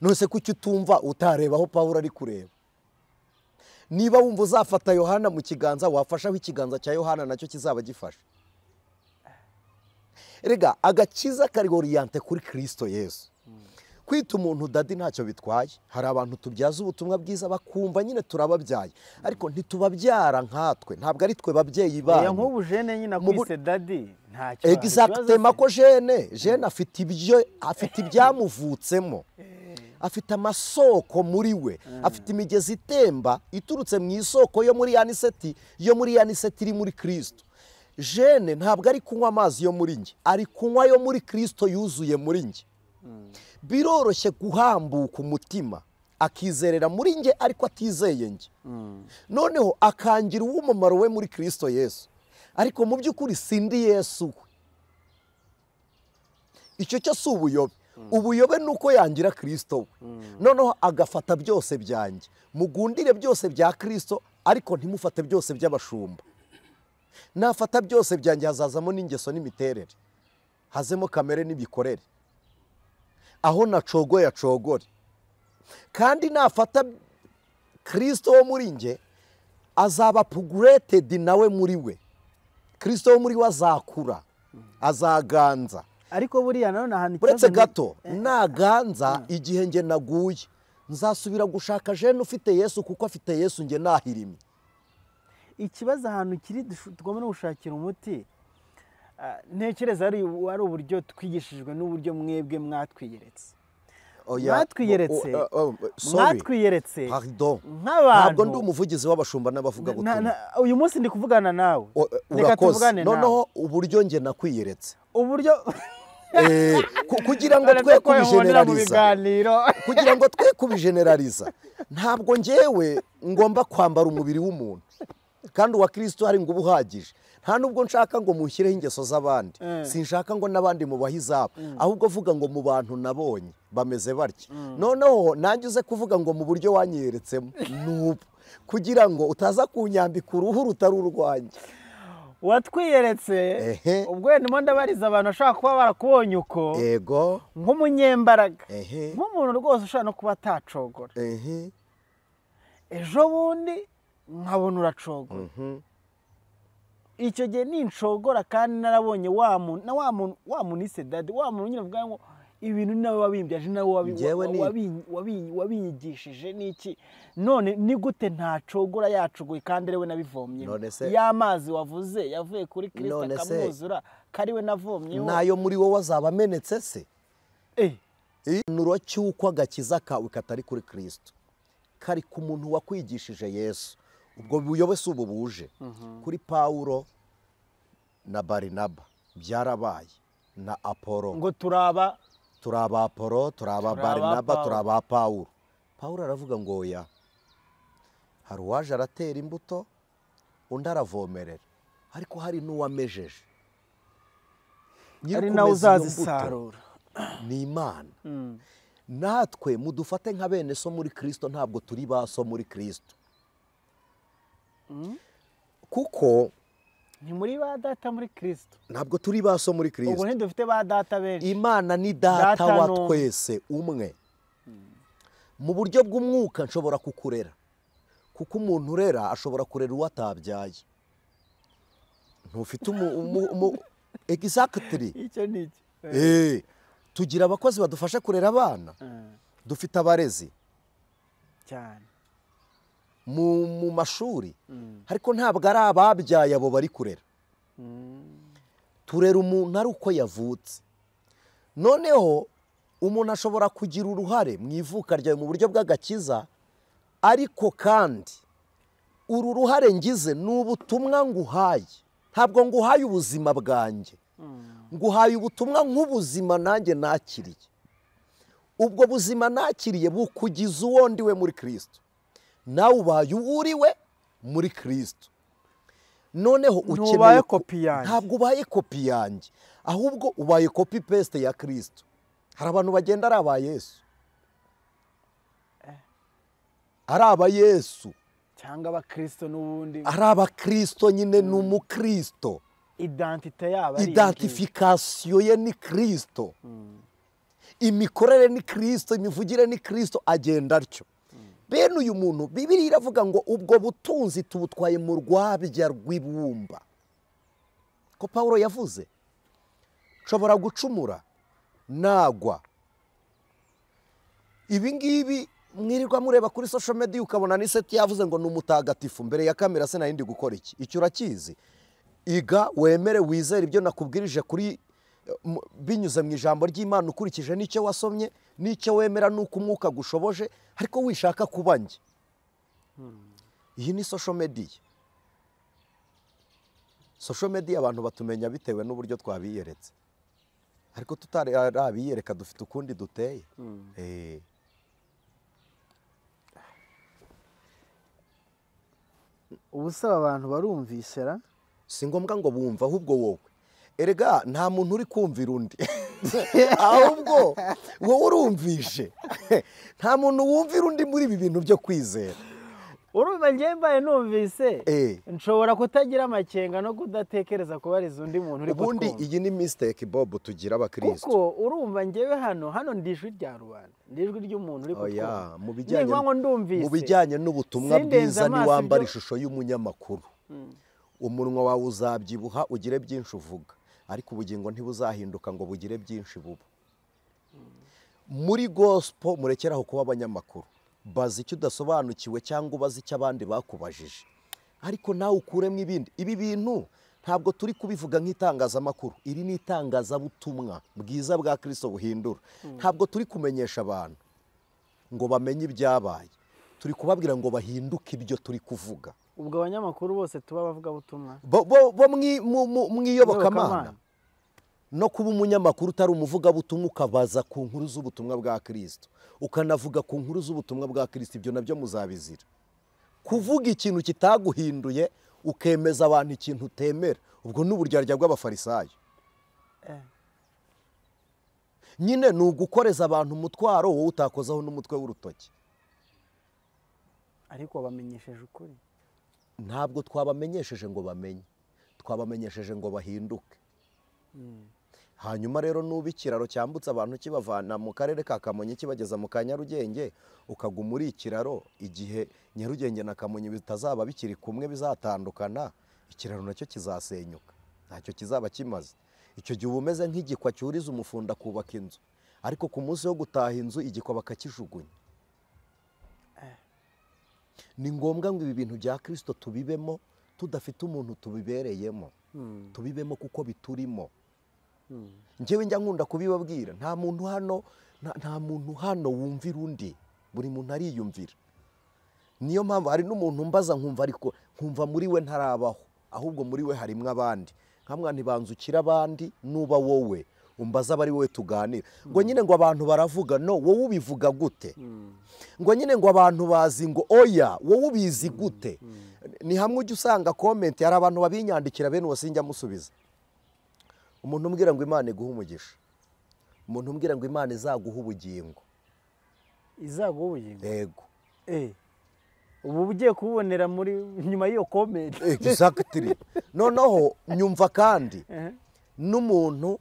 nonese kuki utumva utareba aho pawulo ari kureba niba wumva uzafata yohana mu kiganza wafashaho ikiganza cya yohana nacyo kizaba gifashe rega agakiza kari oriyante kuri kirisito yesu kwita umuntu dadi ntacyo bitwaye hari abantu tubyaza ubutumwa bwiza bakumva nyine turababyaye ariko ntitubabyara nkatwe ntabwo ari twe babyeyi oya banyu nk'ubu jene nyine Mu bu- akwise dadi ntacyo egisagitema ko jene jene afite ibyo afite ibyamuvutsemo afite amasoko muri we afite imigezi itemba iturutse mu isoko yo muri yaniseti yo muri yaniseti iri muri kirisito jene ntabwo ari kunywa amazi yo muri njye ari kunywa yo muri kirisito yuzuye muri njye biroroshye guhambuka umutima akizerera muri njye ariko atizeye njye noneho akangira uw'umumaro we muri kirisito yesu ariko mu by'ukuri sindi yesu we icyo cyo si ubuyobe ubuyobe ni uko yangira kirisito we noneho agafata byose byanjye mugundire byose bya kirisito ariko ntimufate byose by'abashumba nafata byose byanjye hazazamo n'ingeso n'imiterere hazemo kamere n'imikorere aho nacogoye acogore kandi nafata kirisito wo muri njye azaba puguretedi nawe muri we kirisito wo muri we azakura azaganza ariko buriya nanone ahantu ikibazo uretse ni- gato naganza igihe njye naguye nzasubira gushaka jene ufite yesu kuko afite yesu njye nahirimye ikibazo ahantu kiri dushu- tugomba no gushakira umuti ah, ntekereza ari ari uburyo twigishijwe n'uburyo mwebwe mwatwiyeretse Mwatwiyeretse. o- o- o- sorry. mwatwiyeretse Pardon. nk'abantu ntabwo ndi umuvugizi w'abashumba n'abavuga Na- butumwa na- uyu munsi ndi kuvugana nawe O- reka urakoze tuvugane nawe noneho uburyo njye nakwiyeretse uburyo Eh, ku- kugira ngo Uretse twe ko wihonera mu kubijenerariza biganiro kugira ngo twe kubijenerariza ntabwo ngewe ngomba kwambara umubiri w'umuntu kandi uwa kirisito hari ngo uba uhagije nta nubwo nshaka ngo mushyireho ingeso z'abandi Mm. sinshaka ngo n'abandi mubahe izabo ahubwo vuga ngo mu bantu nabonye bameze batya noneho nanjye uze kuvuga ngo mu buryo wanyeretsemo n'ubu kugira ngo utaza kunyambika uruhu rutari urwanjye watwiyeretse Ehe. ubwo ndimo ndabariza abantu bashobora kuba barakubonye uko yego nk'umunyembaraga ehe nk'umuntu rwose ushobora no kuba atacogora ehe ejo bundi nkabona uracogora mhm, icyo gihe ninshogora kandi narabonye wa muntu na wa muntu wa muntu ise dadi wa muntu nyine mvuga ngo ibintu ni nawe wabimbyije nawe wabinyigishije n'iki none ni gute ntacogora yacuguye kandi ariwe nabivomyemo y'amazi wavuze yavuye kuri kirisita akamwuzura kariwe navomyeho nayo muri wowe azaba amenetse se igihanuro cy'uko agakiza kawe katari kuri kirisito kari ku muntu wakwigishije yesu ubwo buyobe si ubu buje kuri pawuro na barinaba byarabaye na apolo ngo turaba turaba apolo turaba barinaba turaba pawuro pawuro aravuga ngo oya hari uwaje aratera imbuto undi aravomerera ariko hari n'uwamejeje ari nawe uzazisarura ni imana natwe mudufate nka bene so muri kirisito ntabwo turi ba so muri kirisito kuko ni muri ba data muri kirisito ntabwo turi ba so muri kirisito ubu ntidufite ba data benshi imana ni data wa twese umwe mu buryo bw'umwuka nshobora kukurera kuko umuntu urera ashobora kurera uwo atabyaye ntufite umu egisagitiri icyo ni icyo tugira abakozi badufasha kurera abana dufite abarezi cyane mu mashuri ariko ntabwo ari ababyaye abo bari kurera turera umuntu ari uko yavutse noneho umuntu ashobora kugira uruhare mu ivuka ryawe mu buryo bw'agakiza ariko kandi uru ruhare ngize ni ubutumwa nguhaye ntabwo nguhaye ubuzima bwanjye nguhaye ubutumwa nk'ubuzima nanjye nakiriye ubwo buzima nakiriye bukugiza uwo ndiwe muri kirisito nawe ubaye uwuriwe muri kirisito noneho ukeneye kopi yanjye ntabwo ubaye kopi yanjye ahubwo ubaye kopi pesite ya kirisito hari abantu bagenda ari aba yesu ari aba yesu cyangwa abakirisito n'ubundi ari abakirisito nyine ni umukirisito idantite yaba ari idantifikasiyo ye ni kirisito imikorere ni kirisito imivugire ni kirisito agenda atyo bene uyu muntu bibiri iravuga ngo ubwo butunzi tubutwaye mu rwabya rw'ibumba ko paul yavuze nshobora gucumura nagwa ibi ngibi mwirirwa mureba kuri social media ukabona n'iseti yavuze ngo ni umutagatifu mbere ya kamera se nayindi gukora iki icyo urakizi iga wemere wizere ibyo nakubwirije kuri binyuze mu ijambo ry'imana ukurikije n'icyo wasomye n'icyo wemera n'uko umwuka gushoboje ariko wishaka kuba njye iyi ni sosho mediya sosho mediya abantu batumenya bitewe n'uburyo twabiyeretse ariko tutarabiyereka dufite ukundi duteye ubusaba abantu barumvisera si ngombwa ngo bumva ahubwo wowe erega nta muntu uri kumvira undi ahubwo wowe urumvishe nta muntu wumvira undi muri ibi bintu byo kwizera urumva njye mbaye numvise nshobora kutagira amakenga no kudatekereza kubariza undi muntu uri kutwumva ubundi iyi ni misiteke bobu tugira abakirisitu kuko urumva ngewe hano hano ndi ijwi rya rubanda ni ijwi ry'umuntu uri kutwumva mu bijyanye n'ubutumwa bwiza ntiwambara ishusho y'umunyamakuru umunwa wawe uzabyibuha ugire byinshi uvuga ariko ubugingo ntibuzahinduka ngo bugire byinshi buba muri gosipo murekeraho kuba abanyamakuru bazi icyo udasobanukiwe cyangwa ubaze icyo abandi bakubajije ariko nawe ukuremo ibindi ibi bintu ntabwo turi kubivuga nk'itangazamakuru iri ni itangazabutumwa bwiza bwa kirisito buhindura ntabwo turi kumenyesha abantu ngo bamenye ibyabaye turi kubabwira ngo bahinduke ibyo turi kuvuga ubwo abanyamakuru bose tuba abavugabutumwa bo mu iyobokamana no kuba umunyamakuru utari umuvugabutumwa ukabaza ku nkuru z'ubutumwa bwa kirisito ukanavuga ku nkuru z'ubutumwa bwa kirisito ibyo nabyo muzabizira kuvuga ikintu kitaguhinduye ukemeza abantu ikintu utemera ubwo ni uburyarya bw'abafarisayo nyine ni ugukoreza abantu umutwaro wowe utakozaho n'umutwe w'urutoki ariko wabamenyesheje ukuri ntabwo twabamenyesheje ngo bamenye twabamenyesheje ngo bahinduke hanyuma rero nuba ikiraro cyambutse abantu kibavana mu karere ka kamonyi kibageza mu ka nyarugenge ukaguma uri ikiraro igihe nyarugenge na kamonyi bitazaba bikiri kumwe bizatandukana ikiraro nacyo kizasenyuka ntacyo kizaba kimaze icyo gihe uba umeze nk'igikwa cyuriza umufunda akubaka inzu ariko ku munsi wo gutaha inzu igikoba bakakijugunya ni ngombwa ngo ibi bintu bya kirisito tubibemo tudafite umuntu tubibereyemo tubibemo kuko biturimo njyewe njya nkunda kubibabwira nta muntu hano nta muntu hano wumvira undi buri muntu ariyumvira niyo mpamvu hari n'umuntu mbaza nkumva ariko nkumva muri we ntarabaho ahubwo muri we harimo abandi nkamwa ntibanzukire abandi nuba wowe umbaza abari wowe tuganira ngo nyine ngo abantu baravuga no wowe ubivuga gute ngo nyine ngo abantu bazi ngo oya wowe ubizi gute ni hamwe ujya usanga komenti hari abantu babinyandikira bene uwo sinjya amusubiza umuntu umbwira ngo imana iguhe umugisha umuntu umbwira ngo imana izaguha ubugingo izaguha ubugingo yego ubu ugiye kubonera muri nyuma y'iyo komenti egisagitiri noneho nyumva kandi n'umuntu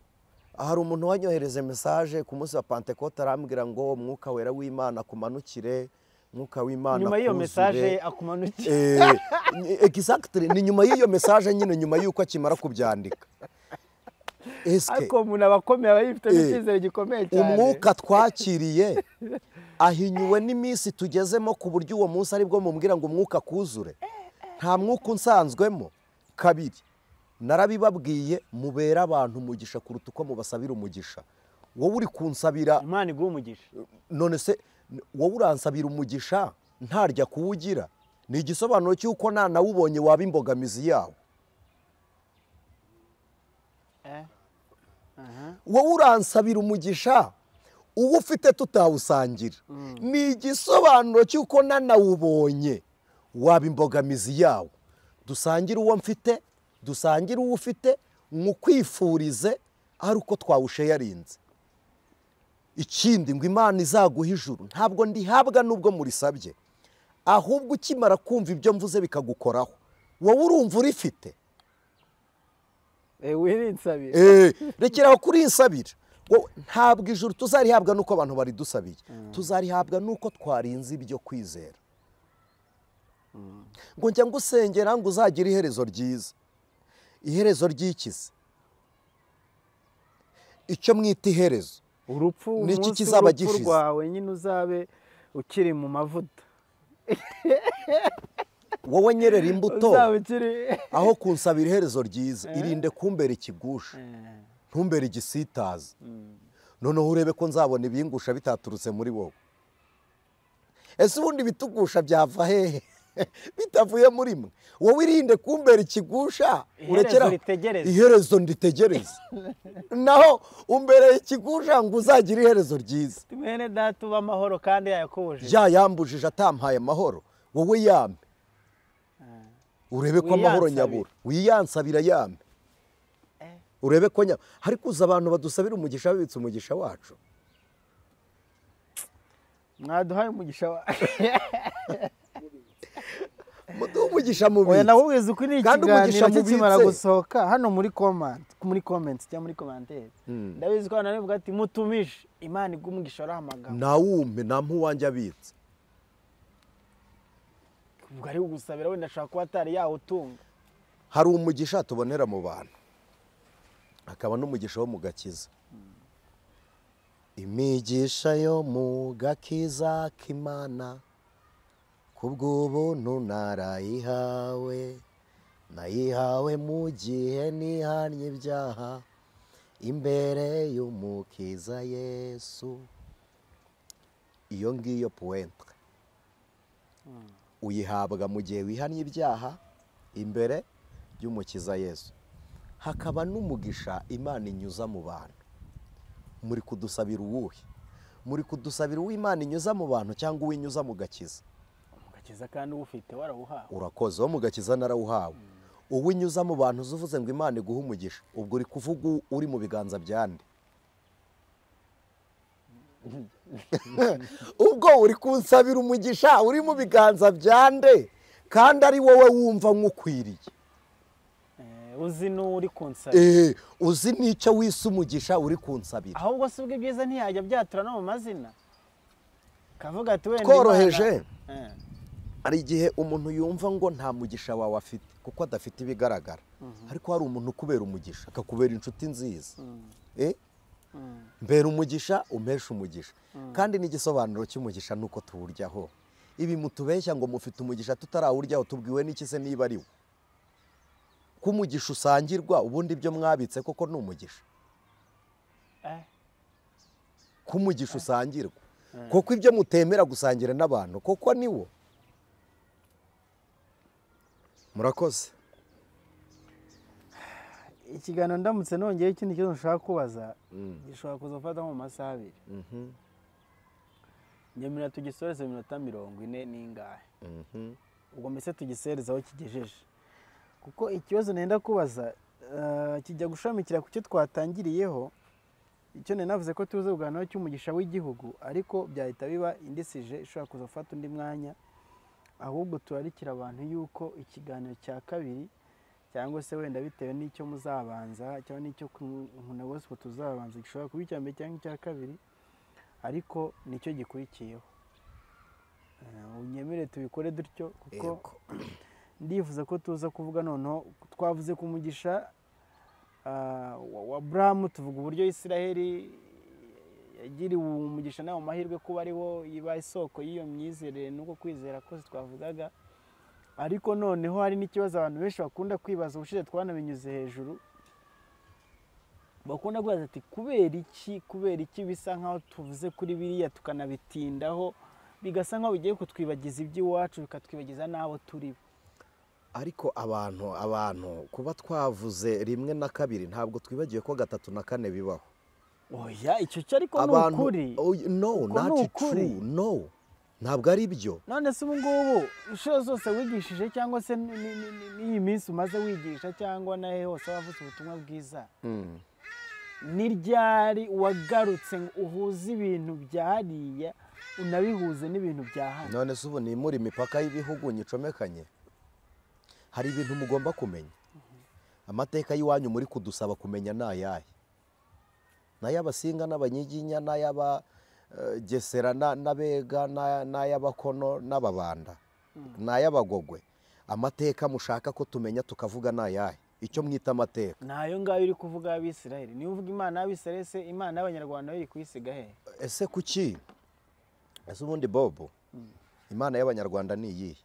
hari umuntu wanyohereze mesaje ku munsi wa pantekote arambwira ngo umwuka wera w'imana akumanukire umwuka w'imana nyuma y'iyo akuzure." mesaje akumanukiye Eh, exactly ni nyuma y'iyo mesaje nyine nyuma y'uko akimara kubyandika Eske, ariko umuntu aba akomeye aba yifitemo Eh, icyizere gikomeye cyane umwuka twakiriye ahinyuwe n'iminsi tugezemo ku buryo uwo munsi aribwo mubwira ngo umwuka akuzure nta mwuka unsanzwemo kabiri narabibabwiye mubera abantu umugisha kuruta uko mubasabira umugisha wowe uri kunsabira imana iguha umugisha none se wowe uransabira umugisha ntarya kuwugira ni igisobanuro cy'uko nanawubonye waba imbogamizi yawo Eh, aha. wowe uransabira umugisha uwo ufite tutawusangira ni igisobanuro cy'uko nanawubonye waba imbogamizi yawo dusangire uwo mfite dusangire uwo ufite mu kwifurize ari uko twawusheyarinze ikindi ngo imana izaguha ijuru ntabwo ndihabwa n'ubwo murisabye ahubwo ukimara kumva ibyo mvuze bikagukoraho wowe urumva urifite Eh, wirinsabira Eh, rekeraho kuri insabira Wowe, ntabwo ijuru tuzarihabwa n'uko abantu baridusabiye tuzarihabwa n'uko twarinze ibyo kwizera ngo njya ngusengera ngo uzagire iherezo ryiza iherezo ry'ikizi icyo mwita iherezo urupfu Niki umunsi kizaba w'urupfu gishize? rwawe nyine uzabe ukiri mu mavuta wowe nyerera imbuto uzabe ukiri aho kunsabira iherezo ryiza irinde kumbera ikigusha ntumbere igisitaza noneho urebe ko nzabona ibingusha bitaturutse muri wowe ese ubundi ibitugusha byava hehe bitavuye muri mwe wowe irinde kumbera ikigusha Iherezo urekeraho. ritegereza. iherezo nditegereza naho umbereye ikigusha ngo uzagire iherezo ryiza mwene data uba amahoro kandi yayakubujije ya yambujije atampaye amahoro wowe yame urebe ko amahoro Wiyansabire. nyabura wiyansabira yame urebe ko nyabura hari kuza abantu badusabira umugisha babitse umugisha wacu mwaduhaye umugisha wa muduhe umugisha mubiri oya nakubwiza uko ni Kandi umugisha ikiganiro mubitse. kikimara gusohoka hano muri comment muri comment cyangwa muri commentaire ndabizi ko abantu bavuga ati mutumije imana iguha umugisha ari amagambo ntawumpe nta mpuwange abitse ubwo ari kugusabira wenda ashobora kuba atari yawutunga hari umugisha tubonera mu bantu hakaba n'umugisha wo mu gakiza imigisha yo mu gakiza k'imana kubw'ubuntu narayihawe nayihawe mu gihe nihanye ibyaha imbere y'umukiza yesu iyo ngiyo puwente uyihabwa mu gihe wihannye ibyaha imbere y'umukiza yesu hakaba n'umugisha imana inyuza mu bantu muri kudusabira uwuhe muri kudusabira uwo imana inyuza mu bantu cyangwa uwo inyuza mu gakiza umugakiza kandi uwufite warawuhawe urakoze wo mu gakiza narawuhawe uwo unyuza mu bantu uza uvuze ngo imana iguhe umugisha ubwo uri kuvuga uri mu biganza bya nde ubwo uri kunsabira umugisha uri mu biganza bya nde kandi ari wowe wumva nk'ukwiriye Eh, uzi n'uri kunsabira Eh, uzi n'icyo wise umugisha uri kunsabira ahubwo si ubwo ibyiza ntiyajya byatura no mu mazina kavuga ati wenda Tworoheje. Imana- Eh. hari igihe umuntu yumva ngo nta mugisha wawe afite kuko adafite ibigaragara ariko hari umuntu ukubera umugisha akakubera inshuti nziza Eh, mbera umugisha umpesha umugisha kandi n'igisobanuro cy'umugisha ni uko tuwuryaho ibi mutubeshya ngo mufite umugisha tutarawuryaho tubwiwe n'iki se niba ari wo ko umugisha usangirwa ubundi ibyo mwabitse koko ni umugisha ko umugisha usangirwa kuko ibyo mutemera gusangira n'abantu kuko ni wo murakoze ikiganiro ndamutse nongeye ikindi kibazo nshaka kubaza gishobora kuza gufata mu masaha abiri nyamira tugisoreze mu minota mirongo ine n'ingahe ubwo mbese tugisereze aho kigejeje kuko ikibazo nenda kubaza kijya gushamikira ku cyo twatangiriyeho icyo navuze ko tuzi kuganiraho cy'umugisha w'igihugu ariko byahita biba indisije ishobora kuza gufata undi mwanya ahubwo turarikira abantu yuko ikiganiro cya kabiri cyangwa se wenda bitewe n'icyo muzabanza cyangwa n'icyo na gosipo tuzabanza gishobora kuba icya mbere cyangwa icya kabiri ariko nicyo gikurikiyeho unyemere tubikore dutyo kuko ndifuza ko tuza kuvuga noneho twavuze ku mugisha wa buramu tuvuga uburyo israheli yagiriwe umugisha nawe mahirwe kuba ariwo iba isoko y'iyo myizerere n'uko kwizera kose twavugaga ariko noneho hari n'ikibazo abantu benshi bakunda kwibaza ubushize twanabinyuze hejuru bakunda kubaza ati kubera iki kubera iki bisa nk'aho tuvuze kuri biriya tukanabitindaho bigasa nk'aho bigiye kutwibagiza iby'iwacu bikatwibagiza n'abo turi bo ariko abantu abantu kuba twavuze rimwe na kabiri ntabwo twibagiwe ko gatatu na kane bibaho oya icyo cyo ariko ni ukuri no ntacu tru no ntabwo ari byo none se ubu ngubu inshuro zose wigishije cyangwa se n'iyi minsi umaze wigisha cyangwa nawe hose wavuze ubutumwa bwiza ni ryari wagarutse ngo uhuze ibintu bya hariya unabihuze n'ibintu bya hano none se ubu ni muri imipaka y'ibihugu nyicomekanye hari ibintu mugomba kumenya amateka y'iwanyu muri kudusaba kumenya ni ayahe ni ay'abasinga n'abanyiginya n'ay'aba gesera n'abega n'ay'abakono n'ababanda ni ay'abagogwe amateka mushaka ko tumenya tukavuga ni ayahe icyo mwita amateka ni ayo ngayo uri kuvuga y'abisirayeli niba uvuga imana y'abisirayeli se imana y'abanyarwanda yo iri kuyisiga he ese kuki ese ubundi bobo imana y'abanyarwanda ni iyihe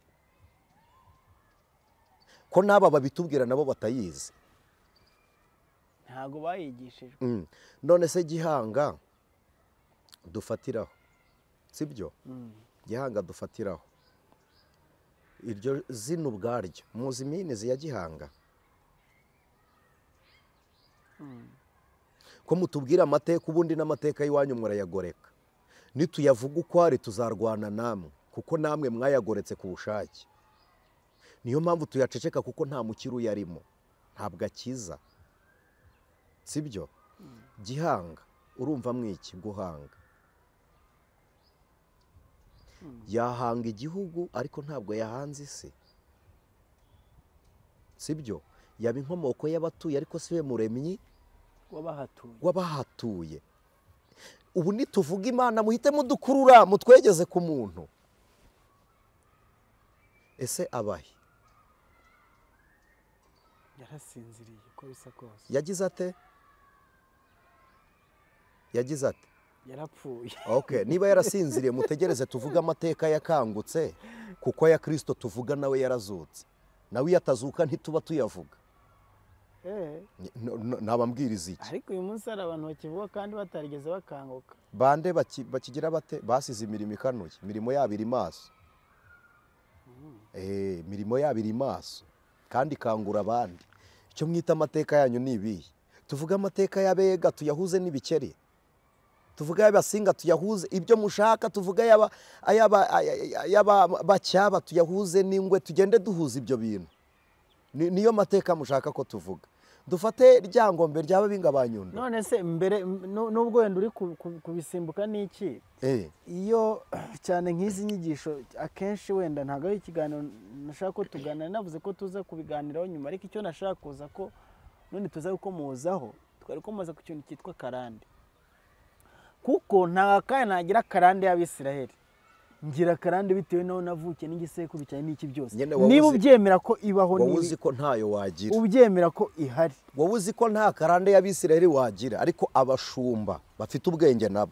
ko n'aba babitubwira nabo batayizi ntabwo bayigishijwe none se gihanga dufatiraho si byo gihanga dufatiraho iryo zina ubwaryo muzi iminizi ya gihanga ko mutubwira amateka ubundi n'amateka y'iwanyu murayagoreka nituyavuga uko ari tuzarwana namwe kuko namwe mwayagoretse ku bushake niyo mpamvu tuyaceceka kuko nta mukiri uyarimo ntabwo akiza si byo gihanga urumva mwiki guhanga yahanga igihugu ariko ntabwo yahanze isi si byo yaba inkomoko y'abatuye ariko si we muremyi w'abahatuye ubu nituvuga imana muhite mudukurura mutwegeze ku muntu ese abahe yarasinziriye uko bisa kose yagize ate yagize ati yarapfuye oke niba yarasinziriye mutegereze tuvuge amateka yakangutse kuko aya kirisito tuvuga nawe yarazutse nawe iyo atazuka ntituba tuyavuga ntabambwiriza iki ariko uyu munsi hari abantu bakivuga kandi batarigeze bakanguka bande bakigira bate basize imirimo ikanuye imirimo yabo iri maso imirimo yabo iri maso kandi ikangura abandi icyo mwita amateka yanyu ni ibihe tuvuge amateka y'abega tuyahuze n'ibikeri tuvuga ay'abasinga tuyahuze ibyo mushaka tuvuga ay'abacyaba tuyahuze n'ingwe tugende duhuza ibyo bintu niyo mateka mushaka ko tuvuga dufate ryangombe ryaba binga ba nyundo none se mbere n'ubwo wenda uri kubisimbuka n'iki iyo cyane nk'izi nyigisho akenshi wenda ntabwo ari ikiganiro nashaka ko tuganira navuze ko tuza kubiganiraho nyuma ariko icyo nashaka kuza ko none tuza gukomozaho twari gukomoza ku kintu cyitwa karande kuko nta kanya nagira karande y'abisiraheli ngira akarande bitewe n'aho navukiye n'igisekuru cyane n'iki byose Nyine waba niba uzi- ubyemera ko ibaho wowe ni uzi ko ntayo wagira ubyemera ko ihari wowe uzi ko nta karande y'abisiraheli wagira ariko abashumba bafite ubwenge nabo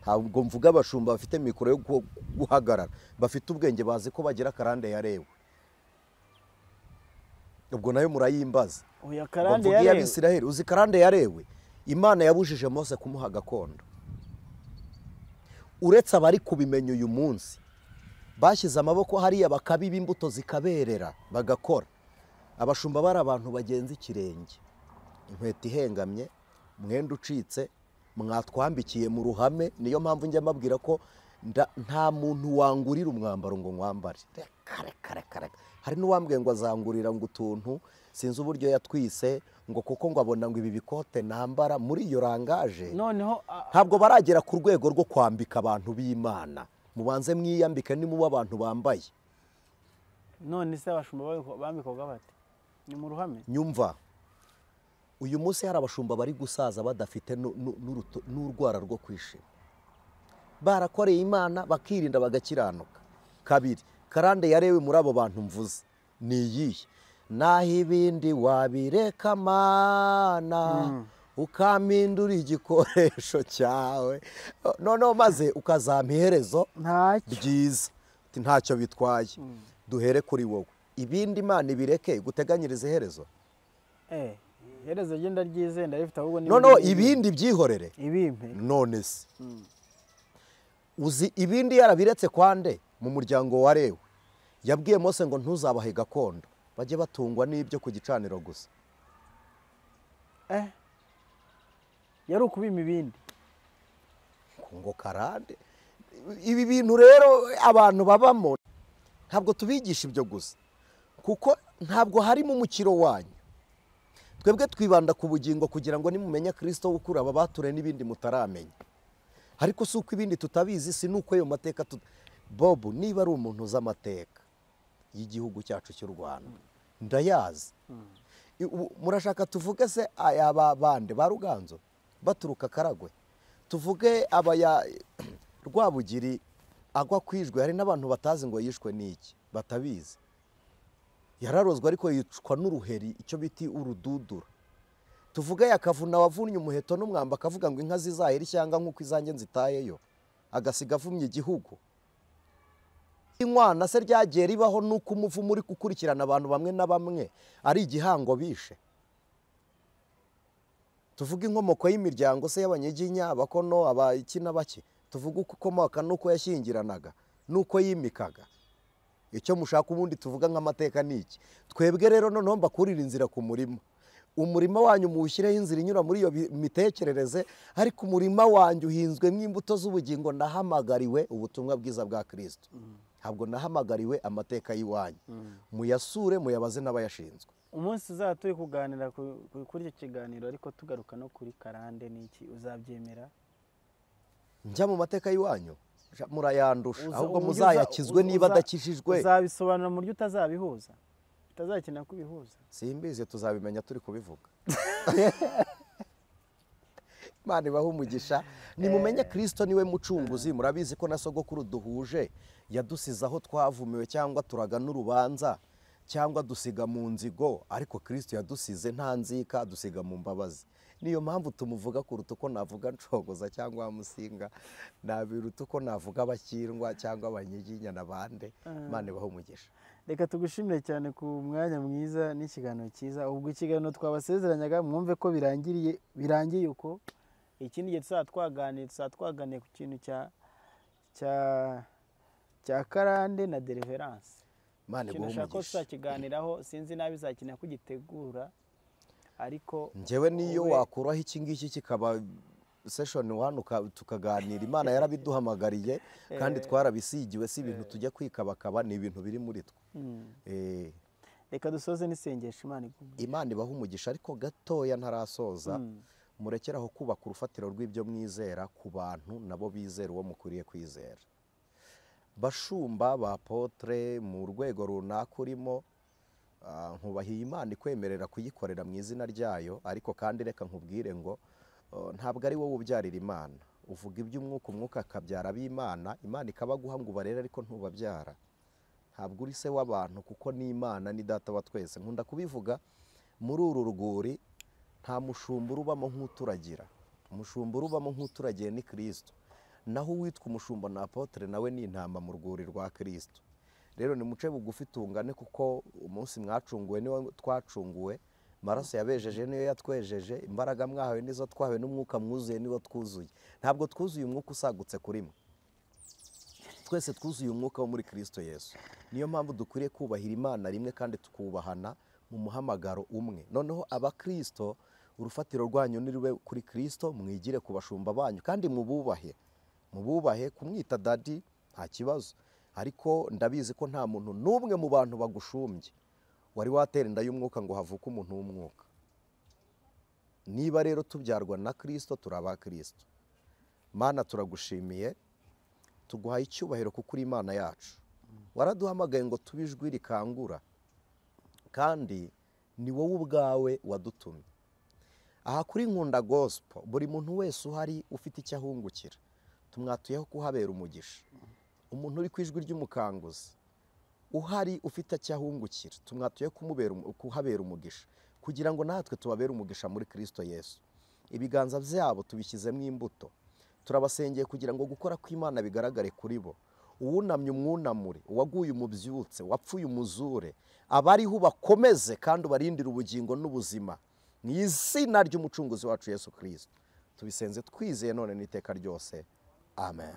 ntabwo mvuga abashumba bafite mikoro yo gu- guhagarara bafite ubwenge bazi ko bagira akarande yarewe ubwo nayo murayimbaza uyu ngo akarande mvuge yarewe iy'abisiraheli uzi karande yarewe imana yabujije mose kumuha gakondo uretse abari kubimenya uyu munsi bashyize amaboko hariya bakabiba imbuto zikaberera bagakora abashumba bari abantu bagenza ikirenge inkweto ihengamye mwenda ucitse mwatwambikiye mu ruhame niyo mpamvu njya mbabwira ko nda- nta muntu wangurira umwambaro ngo nkwambare Reka, reka, reka, reka. hari n'uwambwiye ngo azangurira ngo utuntu sinzi uburyo yatwise ngo kuko ngo abona ngo ibi bikote nambara muri iyo rangaje noneho a- ntabwo baragera ku rwego rwo kwambika abantu b'imana mubanze mwiyambike nimuba abantu bambaye none se abashumba babiko- bambikwaga bate ni mu ruhame nyumva uyu munsi hari abashumba bari gusaza badafite nu- nu- n'uruto- n'urwara rwo kwishima barakoreye imana bakirinda bagakiranuka kabiri karande yarewe muri abo bantu mvuze ni iyihe naho ibindi wabireka mana ukampindura igikoresho cyawe noneho maze ukazampa iherezo ntacyo byiza Ati, ntacyo bitwaye duhere kuri wowe ibindi imana ibireke guteganyiriza iherezo eh iherezo rye ndaryizeye ndarifite ahubwo ni noneho ibindi- ibindi byihorere ibimpe none se uzi ibindi yarabiretse kwande mu muryango wa lewi yabwiye mose ngo ntuzabahe gakondo bajye batungwa n'ibyo ku gicaniro gusa eh yari ukubima ibindi ngo karande ibi bintu rero abantu babamo ntabwo tubigisha ibyo gusa kuko ntabwo harimo umukiro wanyu twebwe twibanda ku bugingo kugira ngo nimumenya kirisito ukura aba bature n'ibindi mutaramenya ariko si uko ibindi tutabizi si n'uko ayo mateka tut- bobu niba ari umuntu uzi amateka y'igihugu cyacu cy'u rwanda ndayazi I- ubu murashaka tuvuge se aya ba- bande ba ruganzo baturuka karagwe tuvuge abaya rwabugiri agwa kwijwe hari n'abantu batazi ngo yishwe n'iki batabizi yararozwe ariko yicwa n'uruheri icyo biti urududura tuvuge yakavuna wavunnye umuheto n'umwamba akavuga ngo inka zizahera ishyanga nk'uko izanjye nzitayeyo agasiga avumye igihugu inkwana se ryagiye ribaho n'uko umuvumo uri gukurikirana abantu bamwe na bamwe ari igihango bishe tuvuge inkomoko y'imiryango se y'abanyiginya abakono abaki n'abaki tuvuge uko ukomoka n'uko yashyingiranaga n'uko yimikaga icyo mushaka ubundi tuvuga nk'amateka ni iki twebwe rero noneho mbakurira inzira ku murima umurima wanyu muwushyireho inzira inyura muri iyo bi- mitekerereze ariko umurima wanyu uhinzwemo imbuto z'ubugingo nahamagariwe ubutumwa bwiza bwa kirisito ntabwo nahamagariwe amateka y'iwanyu muyasure muyabaze n'abayashinzwe umunsi uzaba turi kuganira ku- ku- kuri icyo kiganiro ariko tugaruka no kuri karande n'iki uzabyemera njya mu mateka y'iwanyu ja- murayandusha Uza- ahubwo uburyo uza- muzayakizwe uza- niba uza- adakijijwe uzabisobanura mu buryo utazabihuza utazakenera kubihuza simbizi tuzabimenya turi kubivuga imana ibaha umugisha nimumenye kirisito niwe mucunguzi murabizi ko na sogokuru duhuje yadusize aho twavumiwe cyangwa turagana urubanza cyangwa dusiga mu nzigo ariko kirisito yadusize nta nzika adusiga mu mbabazi niyo mpamvu tumuvuga kuruta uko navuga nshogoza cyangwa musinga nabiruta uko navuga abakirwa cyangwa abanyiginya na bande imana ibaha umugisha reka tugushimire cyane ku mwanya mwiza n'ikiganiro cyiza ubwo ikiganiro twabasezeranyaga mwumve ko birangiriye birangiye uko ikindi gihe tuzaba twaganiye tuzaba twaganiye ku kintu cya cya cya karande na deliverance imana ikintu iguhe ushaka ko umugisha tuzakiganiraho sinzi nabi izakenera ko ugitegura ariko njyewe niyo wowe- wakuraho iki ngiki kikaba seshoni wani uka- tukaganira imana yarabiduhamagariye kandi twarabisigiwe si ibintu tujya kwikabakaba ni ibintu biri muri twe Mm. Eh, reka dusoze n'isengesho imana igume imana ibaha umugisha ariko gatoya ntarasoza Mm. murekeraho kubaka urufatiro rw'ibyo mwizera ku bantu nabo bizera uwo mukwiriye kwizera bashumba ba potere mu rwego runaka urimo ah, nkubahiye imana ikwemerera kuyikorera mu izina ryayo ariko kandi reka nkubwire ngo oh, ntabwo ari wowe ubyarira imana uvuga iby'umwuka umwuka akabyara ab'imana imana ikabaguha ngo ubarere ariko ntubabyara ntabwo uri se w'abantu kuko ni imana ni data wa twese nkunda kubivuga muri uru rwuri nta mushumbura ubamo nk'uturagira umushumba urubamo nk'uturagiye ni kirisito naho uwitwa umushumba na apotere nawe ni intama mu rwuri rwa kirisito rero ni muce bugufi tungane kuko umunsi mwacunguwe niwo twacunguwe amaraso yabejeje niyo yatwejeje imbaraga mwahawe nizo twahawe n'umwuka mwuzuye niwo twuzuye ntabwo twuzuye umwuka usagutse kuri mwe twese twuzuye umwuka wo muri kirisito yesu niyo mpamvu dukwiriye kubahira imana rimwe kandi tukubahana mu muhamagaro umwe noneho abakirisito urufatiro rwanyu ni rube kuri kirisito mwigire ku bashumba banyu kandi mububahe mububahe kumwita dadi nta kibazo ariko ndabizi ko nta muntu n'umwe mu bantu bagushumbye wari watera inda y'umwuka ngo havuke umuntu w'umwuka niba rero tubyarwa na kirisito turi abakirisito mana turagushimiye tuguhaye icyubahiro kuko uri imana yacu waraduhamagaye ngo tube ijwi rikangura kandi ni wowe ubwawe wadutumye aha kuri nkunda gosipo buri muntu wese uhari ufite icyo ahungukira tumwatuyeho kuhabera umugisha umuntu uri ku ijwi ry'umukanguzi uhari ufite icyo ahungukira tumwatuye kuhabera umugisha kugira ngo natwe tubabere umugisha muri kirisito yesu ibiganza byabo tubishyizemo imbuto turabasengeye kugira ngo gukora kw'imana bigaragare kuri bo uwunamye umwunamure uwaguye umubyutse wapfuye umuzure abariho bakomeze kandi ubarindire ubugingo n'ubuzima mu izina ry'umucunguzi wacu yesu kirisito tubisenze twizeye none n'iteka ryose amen